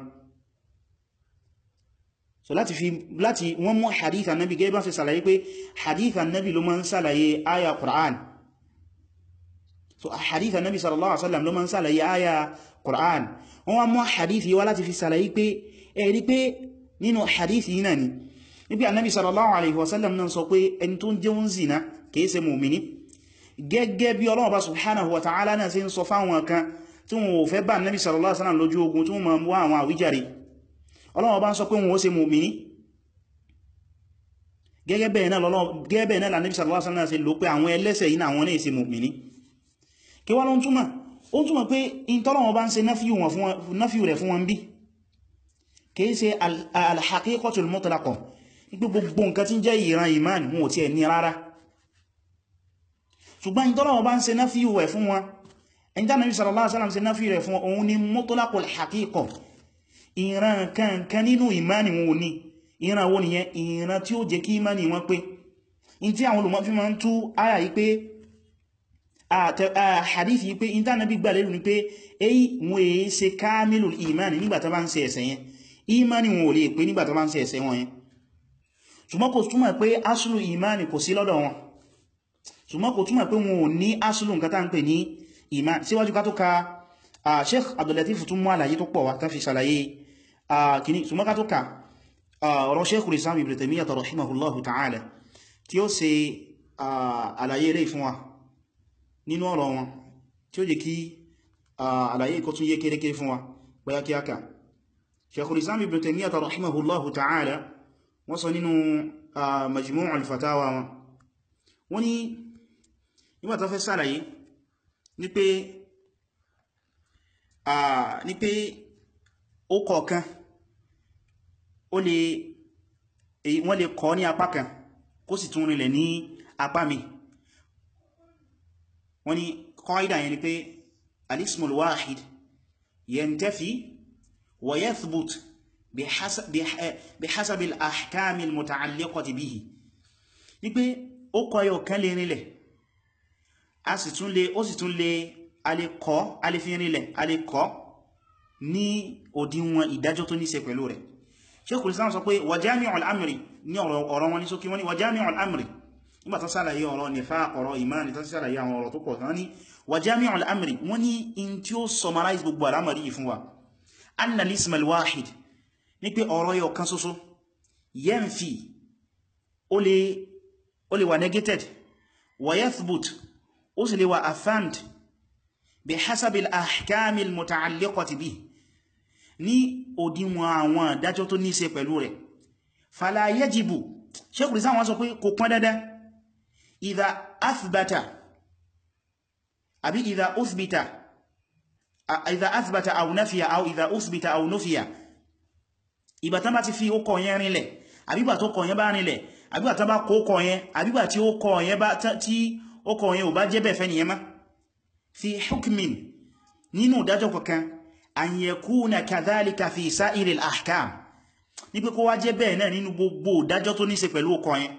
so láti fi láti wọ́n mú hadith annabi gẹ́gẹ́ bá fi sàlàyé pé hadith annabi ló máa ń sàlàyé áyà Qur'an so hadith annabi sallallahu alaihi wasallam ló máa ń sàlàyé áyà Qur'an wọ́n wá mú hadith yìí wá láti fi sàlàyé pé ẹ̀rí pé nínú hadith yìí náà ni níbi annabi sallallahu alaihi wasallam náà sọ pé ẹni tó ń jẹ́ ń zina kìí ṣe mùmìní gẹ́gẹ́ bí Ọlọ́run bá subhanahu wa ta'ala náà ṣe ń sọ fáwọn kan tí wọn ò fẹ́ bá annabi sallallahu alaihi wasallam lójú ogun tí wọ́n máa wá àwọn àwíjàre Ọlọ́run bá ń sọ pé wọn ó ṣe mùmìní gẹ́gẹ́ bẹ́ẹ̀ náà lànàbí sallallahu alaihi wasallam ṣe lò pé àwọn ẹlẹ́ṣẹ̀ yìí àwọn náà ṣe mùmìní kí wá ló ń túmọ̀ ó ń túmọ̀ pé in tọ́lọ́wọ́ bá ń ṣe náfíù rẹ̀ fún wọn bí kìí ṣe al-haqiqatul mutlaqah ipé gbogbo nǹkan tí ń jẹ́ ìran iman wọn ò tí ẹ̀ ní rárá ṣùgbọ́n in tọ́lọ́wọ́ bá ń ṣe náfíù rẹ̀ fún wọn ẹni tánàbí sallallahu alaihi wasallam ṣe náfíù rẹ̀ fún òun ni mutlaqul haqiqah ìran kankan nínú ìmáni wọn ò ní ìran wo nìyẹn ìran tí ó jẹ́ kí ìmáni wọn pé in tí àwọn olùmọ̀ fi máa ń tú àyà yìí pé hadithi yìí pé in tánàbí gbà lérù ní pé èyí wọn èé ṣe kámílù ìmáni nígbàtà bá ń ṣe ẹ̀ṣẹ̀ yẹn ìmáni wọn ò lè pé nígbàtà bá ń ṣe ẹ̀ṣẹ̀ wọn yẹn ṣùgbọ́n kò túmọ̀ pé asùlù ìmáni kò sí lọ́dọ̀ wọn ṣùgbọ́n kò túmọ̀ pé wọn ò ní asùlù nǹkan tá ń pè ní ìmáni síwájú ká tó ka Sheikh Abdul Latif tún mú àlàyé tó pọ̀ wá tán fi ṣàlàyé kìíní ṣùgbọ́n ká tó ka ọ̀rọ̀ Sheikhul Islam Ibn Taymiyyah rahimahullahu ta'ala tí ó ṣe àlàyé ilé fún wa nínú ọ̀rọ̀ wọn tí ó jẹ́ kí àlàyé kó tún yé kérékéré fún wa bóyá kí aka Sheikhul Islam Ibn Taymiyyah rahimahullahu ta'ala wọ́n sọ nínú Majmu' al-Fatawa wọn wọ́n ní nígbà tó fẹ́ sàlàyé ní pé ní pé ó kọ̀ọ̀kan ó lè wọ́n lè kọ́ ní apá kan kó sì tún rinlẹ̀ ní apá mi wọ́n ní qaida yẹn ni pé al-ismul wahid yantafi wa yathbut bihasab al-ahkam al-muta'alliqati bihi ní pé ó kọ ẹyọ kan lè rinlẹ̀ a sì tún lè ó sì tún lè a lè kọ́ a lè fi rinlẹ̀ a lè kọ́ ní òdiwọ̀n ìdájọ́ tó ní ṣe pẹ̀lú rẹ̀ Sheikhul Islam sọ pé wa jami'ul amri ní ọ̀rọ̀ wọn ní sókí wọ́n ní wa jami'ul amri nígbà tán sálàyé ọ̀rọ̀ nifaq ọ̀rọ̀ ìmáni tán sálàyé àwọn ọ̀rọ̀ tó pọ̀ tán ní wa jami'ul amri wọ́n ní in tí ó summarize gbogbo alamari yìí fún wa anna al-ism al-wahid ní pé ọ̀rọ̀ yọ kan ṣoṣo yanfi ó lè wà negated wa yathbut ó sì lè wà affirmed بحسب الأحكام المتعلقة به ní òdiwọ̀n àwọn ìdájọ́ tó ní ṣe pẹ̀lú rẹ̀ fala yajibu Shaykhul Islam wọ́n sọ pé kò pọn dandan idha athbata àbí idha uthbita idha athbata aw nafiya aw idha uthbita aw nufiya ìgbà tán bá ti fi ó kọ yẹn rinlẹ̀ àbígbà tó kọ yẹn bá rinlẹ̀ àbígbà tán bá kó kọ yẹn àbígbà tí ó kọ yẹn bá tí ó kọ yẹn ò bá jẹ́ bẹ́ẹ̀ fẹ́ nìyẹn má fi hukmin nínú ìdájọ́ kankan an yakuna kadhalika fi sa'iril ahkam ní pé kó wá jẹ́ bẹ́ẹ̀ náà nínú gbogbo ìdájọ́ tó ní ṣe pẹ̀lú ọkọ̀ yẹn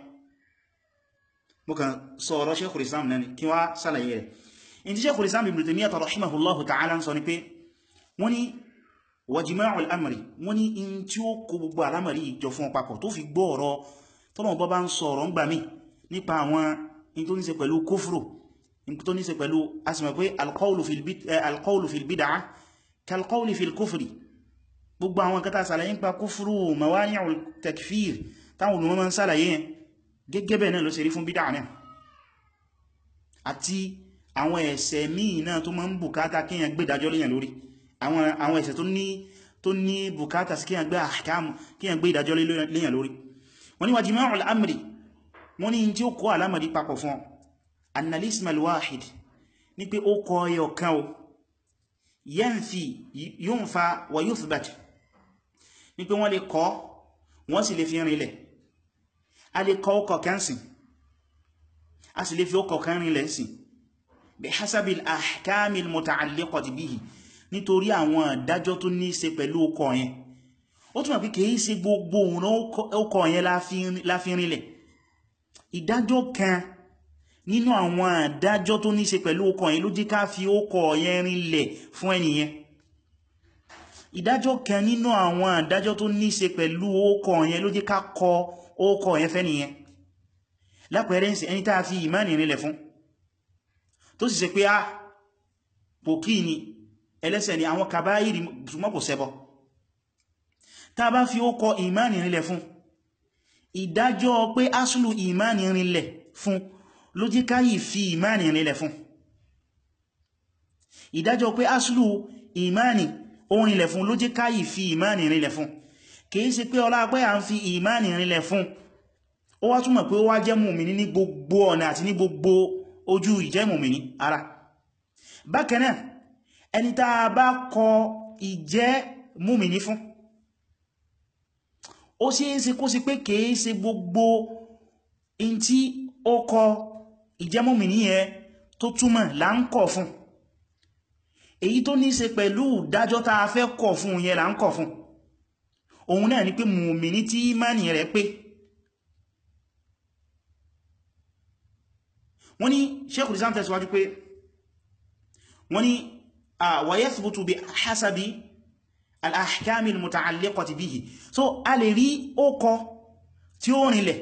mo kàn sọ ọ̀rọ̀ Shaykhul Islam náà ni kí wá sálàyé rẹ̀ in ti Shaykhul Islam Ibn Taymiyyah rahimahullahu ta'ala ń sọ ni pé wọ́n ni wa jima'ul amri wọ́n ni in tí ó kó gbogbo alamari ìjọ fún ọpapọ̀ tó fi gbọ́ ọ̀rọ̀ tọ́nà bọ́ bá ń sọ ọ̀rọ̀ ń gbà mí nípa àwọn in tó ní ṣe pẹ̀lú kófùrù in tó ní ṣe pẹ̀lú asìmọ̀ pé alqawlu fil bid'ah kalqawli fil kufri gbogbo àwọn kẹta sàlàyé ń pa kúfúrú mawani'ul takfir táwọn olùmọ́ ń sàlàyé yẹn gẹ́gẹ́ bẹ́ẹ̀ náà ló ṣe rí fún bídá náà àti àwọn ẹ̀ṣẹ̀ míì náà tó máa ń bùkátà kíyàn gbé ìdájọ́ léyàn lórí àwọn ẹ̀ṣẹ̀ tó ní bùkátà sí kíyàn gbé ahkam kíyàn gbé ìdájọ́ léyàn lórí wọ́n ní wa jima'ul amri wọ́n ní tí ó kó alamari papọ̀ fún annalismal wahid ní pé ó kọ ẹyọ kan o yanfi yunfa wa yuthbat ní pé wọ́n lè kọ́ wọ́n sì lè fi rinlẹ̀ a lè kọ́ ọkọ̀ kan sìn a sì lè fi ọkọ̀ kan rinlẹ̀ sìn bí hasabil ahkamil muta'alliqati bihi nítorí àwọn ìdájọ́ tó ní ṣe pẹ̀lú ọkọ̀ yẹn ó túnmọ̀ pé kìí ṣe gbogbo òun ọkọ̀ yẹn láfi rinlẹ̀ ìdájọ́ kan nínú àwọn ìdájọ́ tó ní ṣe pẹ̀lú ọkọ̀ yẹn ló jẹ́ ká fi ọkọ̀ yẹn rinlẹ̀ fún ẹniyẹn ìdájọ́ kan nínú àwọn ìdájọ́ tó ní ṣe pẹ̀lú ọkọ̀ yẹn ló jẹ́ ká kọ ọkọ̀ yẹn fẹ́ nìyẹn lápẹẹrẹ ń ṣe ẹni tàà fi ìmáni rinlẹ̀ fún tó sì ṣe pé á pòkí ni ẹlẹ́ṣẹ̀ ni àwọn kàbáyìrì ṣùgbọ́n kò ṣẹbọ tá bá fi ọkọ̀ ìmáni rinlẹ̀ fún ìdájọ́ pé asùlù ìmáni rinlẹ̀ fún ló jẹ́ ká yìí fi ìmáni rinlẹ̀ fún ìdájọ́ pé asùlù ìmáni orinlẹ̀ fún ló jẹ́ ká yìí fi ìmáni rinlẹ̀ fún kìí ṣe pé ọlá pé à ń fi ìmáni rinlẹ̀ fún ó wá túmọ̀ pé ó wá jẹ́ mùmìní ní gbogbo ọ̀nà àti ní gbogbo ojú ìjẹ́ mùmìní ara bákan náà ẹni tá a bá kọ ìjẹ́ mùmìní fún ó ṣe é ṣe kó sí pé kìí ṣe gbogbo in tí ó kọ ìjẹ́ mùmìní yẹn tó túmọ̀ là ń kọ̀ fún èyí tó ní ṣe pẹ̀lú ìdájọ́ tá a fẹ́ kọ̀ fún yẹn là ń kọ̀ fún òun náà ni pé mùmìní tí ìmánì rẹ̀ pé wọ́n ní Sheikhul Islam tẹ̀síwájú pé wọ́n ní wa yathbutu bi hasabi al-ahkami al-muta'alliqati bihi so a lè rí ókọ tí ó rinlẹ̀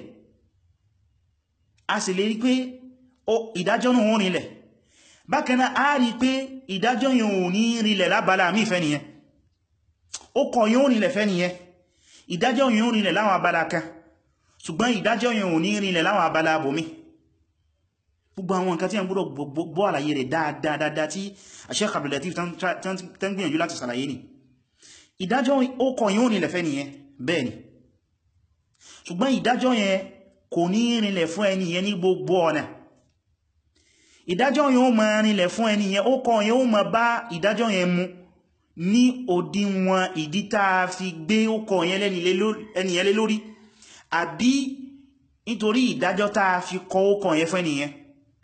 a sì lè rí pé ìdájọ́ náà ó rinlẹ̀ bákanáà a rí pé ìdájọ́ yẹn ò ní rinlẹ̀ lábala mí fẹ́ nìyẹn ókọ yẹn ó rinlẹ̀ fẹ́ nìyẹn ìdájọ́ yẹn ó rinlẹ̀ láwọn abala kan ṣùgbọ́n ìdájọ́ yẹn ò ní rinlẹ̀ láwọn abala abòmí gbogbo àwọn nǹkan tí a gbọ́dọ̀ gbọ́ àlàyé rẹ̀ dáadáa tí Sheikh Abdul Latif tán gbìyànjú láti sàlàyé ni ìdájọ́ ó kọ yíò nílẹ̀ fẹ́ nìyẹn bẹ́ẹ̀ ni ṣùgbọ́n ìdájọ́ yẹn kò ní rinlẹ̀ fún ẹni yẹn ní gbogbo ọ̀nà ìdájọ́ yẹn ó ma rinlẹ̀ fún ẹni yẹn ó kọ yẹn ó ma bá ìdájọ́ yẹn mu ní òdiwọ̀n ìdí tá fi gbé ó kọ yẹn ẹni yẹn lé lórí àbí nítorí ìdájọ́ tá fi kọ ó kọ yẹn fún ẹni yẹn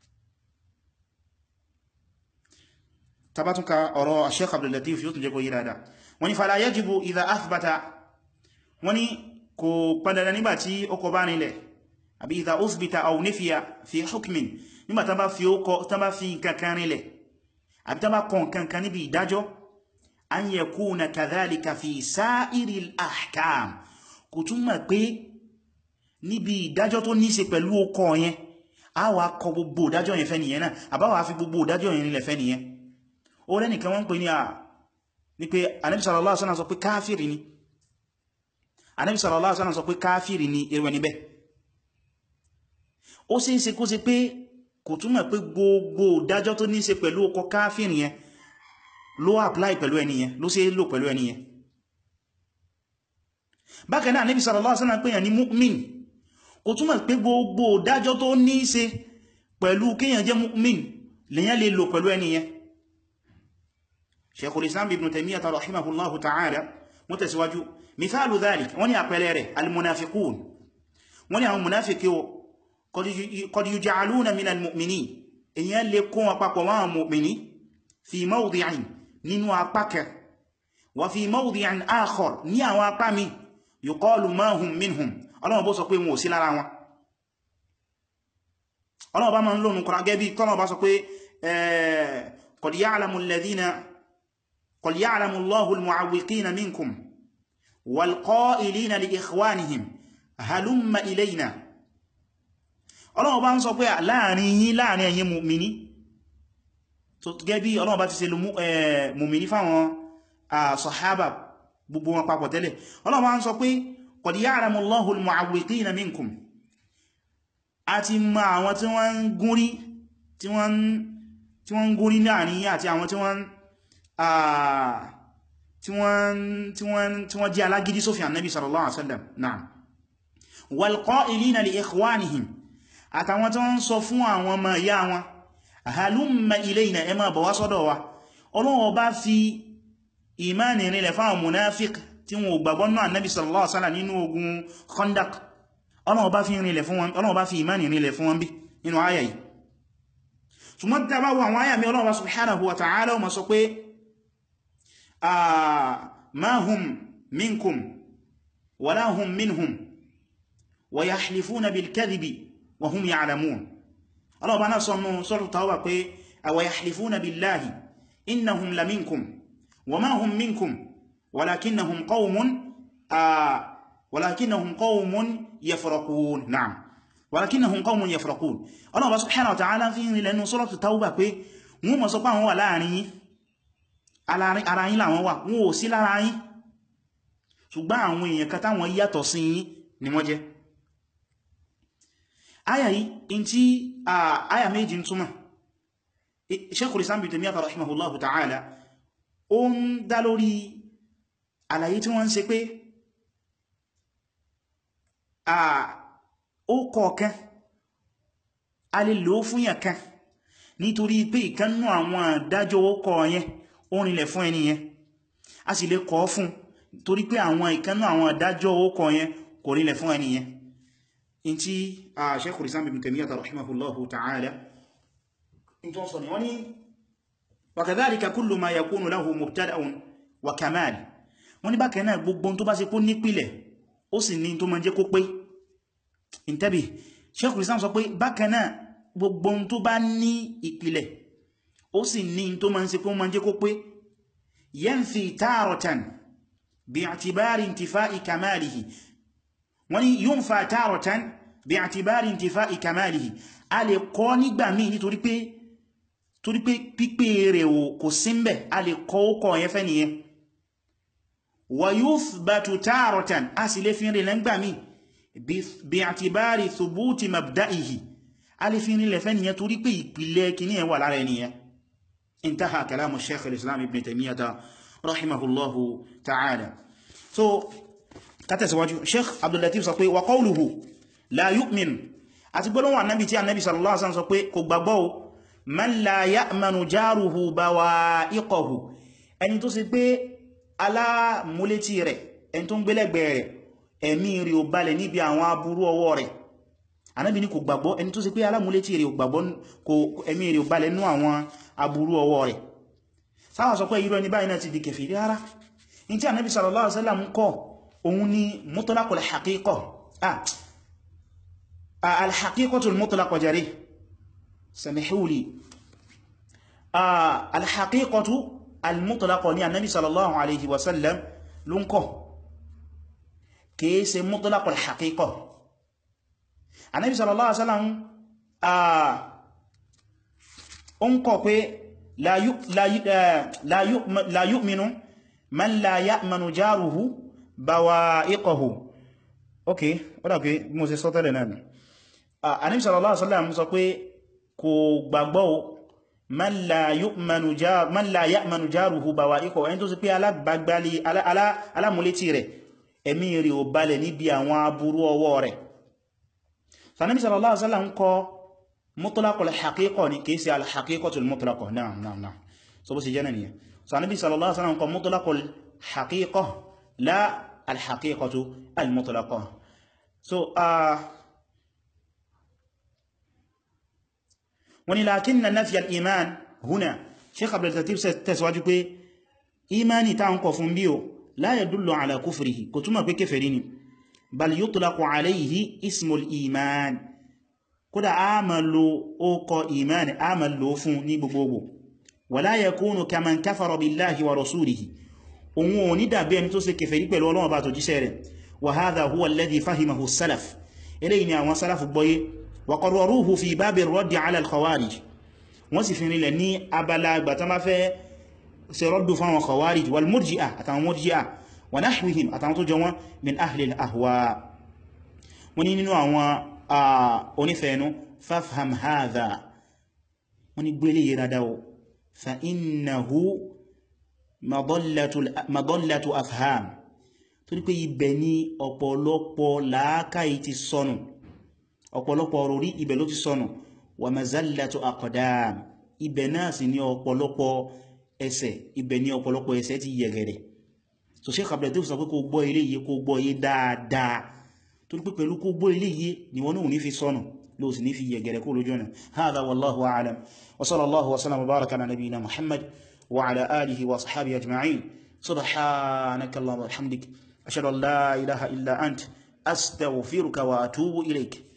tabatunka ọ̀rọ̀ Sheikh Abdul Latif yóò tún jẹ́ kó yí dáadáa wọ́n ní fala yajibu idha athbata wọ́n ní kò padàdà nígbàtí ó kọ bá nílẹ̀ àbí idha uthbita aw nifiya fi hukmin nígbà tán bá fi ókọ tán bá fi kankan nílẹ̀ àbí tán bá kọ kankan níbi ìdájọ́ an yakuna kadhalika fi sa'iril ahkam kò túnmọ̀ pé níbi ìdájọ́ tó ní ṣe pẹ̀lú ókọ yẹn a wà kọ gbogbo ìdájọ́ yẹn fẹ́ nìyẹn náà àbáwà fi gbogbo ìdájọ́ yẹn nílẹ̀ fẹ́ nìyẹn ó rẹ́ nìkan wọ́n pè ní à ní pé Ànábì sallallahu alaihi wasallam sọ pé káfìrì ni Ànábì sallallahu alaihi wasallam sọ pé káfìrì ni irú níbẹ̀ ó sì ń ṣe kó ṣe pé kò túmọ̀ pé gbogbo ìdájọ́ tó ní ṣe pẹ̀lú ọkọ̀ káfìrì yẹn ló apply pẹ̀lú ẹni yẹn ló ṣe lò pẹ̀lú ẹni yẹn bákan náà Ànábì sallallahu alaihi wasallam pè yàn ní mu'min kò túmọ̀ pé gbogbo dájọ́ tó ní í ṣe pẹ̀lú kíyàn jẹ́ mu'min lèyàn lè lò pẹ̀lú ẹni yẹn Shaykhul Islam Ibn Taymiyyah rahimahullahu ta'ala wọ́n tẹ̀síwájú mithalu dhalik wọ́n ní àpẹẹrẹ rẹ̀ al-munafiqun wọ́n ní àwọn munafiki qad yuj'aluna min al-mu'minin èyàn lè kó wọn papọ̀ wọn mu'mini fi mawdi'in nínú apákẹ wa fi mawdi'in akhar ní àwọn apá mi yuqalu ma hum minhum ọlọ́wọ́ bó sọ pé wọn ò sí lára wọn ọlọ́wọ́ bá ma ń lónù kọ́nà gẹ́bí tọ́lọ̀ bá sọ pé qad ya'lamu alladhina qad ya'lamu Allahu al-mu'awwiqina minkum wal qa'ilina li ikhwanihim halumma ilayna ọlọ́wọ́ bá ń sọ pé láàrin yín láàrin ẹ̀yin mùmìní tó gẹ́bí ọlọ́wọ́ bá ti ṣe mùmìní fáwọn sàhábà gbogbo wọn papọ̀ tẹ́lẹ̀ ọlọ́wọ́ bá ń sọ pé qad ya'lamu Allahu al-mu'awwiqina minkum a ti ma àwọn tí wọ́n ń gúnrí tí wọ́n ń gúnrí láàrin àti àwọn tí wọ́n tí wọ́n jẹ́ alágídí sófin annabi sallallahu alaihi wasallam na'am wal qa'ilina li ikhwanihim àtàwọn tí wọ́n ń sọ fún àwọn ọmọ ìyá wọn halumma ilayna ẹ máa bọ̀ wá sọ́dọ̀ wa Ọlọ́hun bá fi ìmáni rinlẹ̀ fáwọn munafik tí wọ́n gbàgbọ́ náà annabi sallallahu alaihi wasallam nínú ogun khandaq Ọlọ́hun bá fi rinlẹ̀ fún wọn Ọlọ́hun bá fi ìmáni rinlẹ̀ fún wọn bí nínú àyà yìí ṣùgbọ́n tí a bá wọ àwọn àyà mi Ọlọ́hun bá subhanahu wa ta'ala ó máa sọ pé ma hum minkum wala hum minhum wa yahlifuna bil kadhibi wa hum ya'lamun Ọlọ́hun bá náà sọ nínú suratul Tawbah pé wa yahlifuna billahi innahum la minkum wa ma hum minkum walakinnahum qawmun walakinnahum qawmun yafraqun na'am walakinnahum qawmun yafraqun Ọlọ́hun bá subhanahu wa ta'ala fi rin lẹ́nu suratul Tawbah pé wọ́n mọ̀ sọ pé àwọn wà láàrin yín ara yín làwọn wà wọ́n ò sí lára yín ṣùgbọ́n àwọn èèyàn kan táwọn yàtọ̀ sí yín ni wọ́n jẹ́ aya yìí in tí aya méjì ń túmọ̀ Shaykhul Islam Ibn Taymiyyah rahimahullahu ta'ala ó ń dá lórí àlàyé tí wọ́n ń ṣe pé ó kọ̀ọ̀kan a lè lò ó fún yàn kan nítorí pé ìkánnú àwọn àdájọ́ ó kọ̀ yẹn ó rinlẹ̀ fún ẹni yẹn a sì lè kọ́ fún torí pé àwọn ìkánnú àwọn àdájọ́ ó kọ̀ yẹn kò rinlẹ̀ fún ẹni yẹn in tí a Shaykhul Islam Ibn Taymiyyah rahimahullahu ta'ala in tó sọ ni wọ́n ni wa kadhalika kullu ma yakunu lahu mubtada'un wa kamal wọ́n ní bákan náà gbogbo tó bá ṣe kó nípìlẹ̀ ó sì ní tó máa jẹ́ kó pé intabi Shaykhul Islam sọ pé bákan náà gbogbo tó bá ní ìpìlẹ̀ ó sì ní tó máa ń ṣe kó máa jẹ́ kó pé yanfi taratan bi'tibari intifa'i kamalihi wọ́n ní yunfa taratan bi'tibari intifa'i kamalihi a lè kọ́ nígbà míì nítorí pé torí pé pípé rẹ̀ kò símbẹ̀ a lè kọ́ ó kọ́ yẹn fẹ́ nìyẹn wa yuthbatu taratan a sì lè fi rẹ̀ lẹ́ngbà míì bi'tibari thubuti mabda'ihi a lè fi rinlẹ̀ fẹ́ nìyẹn torí pé ìpìlẹ̀ kìíní ẹ̀ wà lára ẹniyẹn intaha kalamu sheikh al-islam ibn taymiyyah rahimahullahu ta'ala so kátẹ̀síwájú sheikh abdul latif sọ pé wa qawluhu la yu'min àti gbọ́lọ́wọ́ annabi tí annabi sallallahu alaihi wasallam sọ pé kò gbàgbọ́ man la ya'manu jaruhu bawa'iqahu ẹni tó sì pé alámúlétí rẹ̀ ẹni tó ń gbélẹ̀gbẹ̀ rẹ̀ ẹ̀mí rí ò balẹ̀ níbi àwọn aburú ọwọ́ rẹ̀ anábi ní kò gbàgbọ́ ẹni tó sì pé alámúlétí rẹ̀ ò gbàgbọ́ kò ẹ̀mí rẹ̀ ò balẹ̀ nú àwọn aburú ọwọ́ rẹ̀ sáwà sọ pé irú ẹni báyìí náà ti di kèfèrí rárá in tí anábi sallallahu alaihi wasallam kọ́ òun ni mutlaqul haqiqa ah al-haqiqatul mutlaqa jari samihuli al-haqiqatu al-mutlaqa ni anábi sallallahu alaihi wasallam ló ń kọ́ kìí ṣe mutlaqul haqiqa Ànábì sallallahu alaihi wasallam ó ń kọ̀ pé la yu'minu man la ya'manu jaruhu bawa'iqahu ok ó dà pé mo ṣe sọ tẹ́lẹ̀ náà Ànábì sallallahu alaihi wasallam sọ pé kò gbàgbọ́ man la ya'manu jaruhu bawa'iqahu ẹni tó sì pé alábàgbálí alámúlétí rẹ̀ ẹ̀mí rẹ̀ ò balẹ̀ níbi àwọn aburú ọwọ́ rẹ̀ sanabi sallallahu alaihi wasallam kọ mutlaqul haqiqa ni kìí sí al-haqiqatul mutlaqa náà náà náà so bó sì jẹ́ nìyẹn sanabi sallallahu alaihi wasallam kọ mutlaqul haqiqa la al-haqiqatu al-mutlaqa so uh, wani lakinna nafi al-iman huna sheikh abdul latif tẹ̀síwájú pé imani ta ń kọ fún bí o la yadullu ala kufrihi kò túnmọ̀ pé kèfèrí ni bal yutlaqu alayhi ismul iman kódà a ma lo ókọ imani a ma lo fún ní gbogbogbò wala yakunu kaman kafara billahi wa rasulihi ohun ò ní dàbí ẹni tó ṣe kèfèrí pẹ̀lú Ọlọ́run bá tó jíṣẹ́ rẹ̀ wa hadha huwa alladhi fahimahu salaf eléyìí ni àwọn salaf gbọ́yé wa qarraruhu fi babi ar-radd ala al-khawarij wọ́n sì fi rinlẹ̀ ní abala àgbà tán bá fẹ́ ṣe rọ́dù fáwọn khawarij wal murji'a àtàwọn murji'a wa nahwihim àtàwọn tó jọ wọn min ahli al-ahwa wọ́n ní nínú àwọn onífẹ̀ẹ́nu fafham hadha wọ́n ní gbélé yẹ dáadáa fa innahu madallatu afham tó ní pé ibẹ̀ ní ọ̀pọ̀lọpọ̀ làákàyè ti sọnù ọ̀pọ̀lọpọ̀ orí ibẹ̀ ló ti sọnù wa mazallatu aqdam ibẹ̀ náà sì ní ọ̀pọ̀lọpọ̀ ẹsẹ̀ ibẹ̀ ní ọ̀pọ̀lọpọ̀ ẹsẹ̀ ti yẹ̀gẹ̀rẹ̀ so Sheikh Abdul Latif sọ pé kó gbọ́ ilé yìí kó gbọ́ yìí dáadáa tó ní pé pẹ̀lú kó gbọ́ ilé yìí ni wọ́n náà ní fi sọnù ló sì ní fi yẹ̀gẹ̀rẹ̀ kó lójú ọ̀nà hadha wallahu a'lam wa sallallahu wa sallam wa baraka ala nabiyyina Muhammad wa ala alihi wa sahbihi ajma'in subhanaka allahumma wa bihamdik ashhadu an la ilaha illa ant astaghfiruka wa atubu ilayk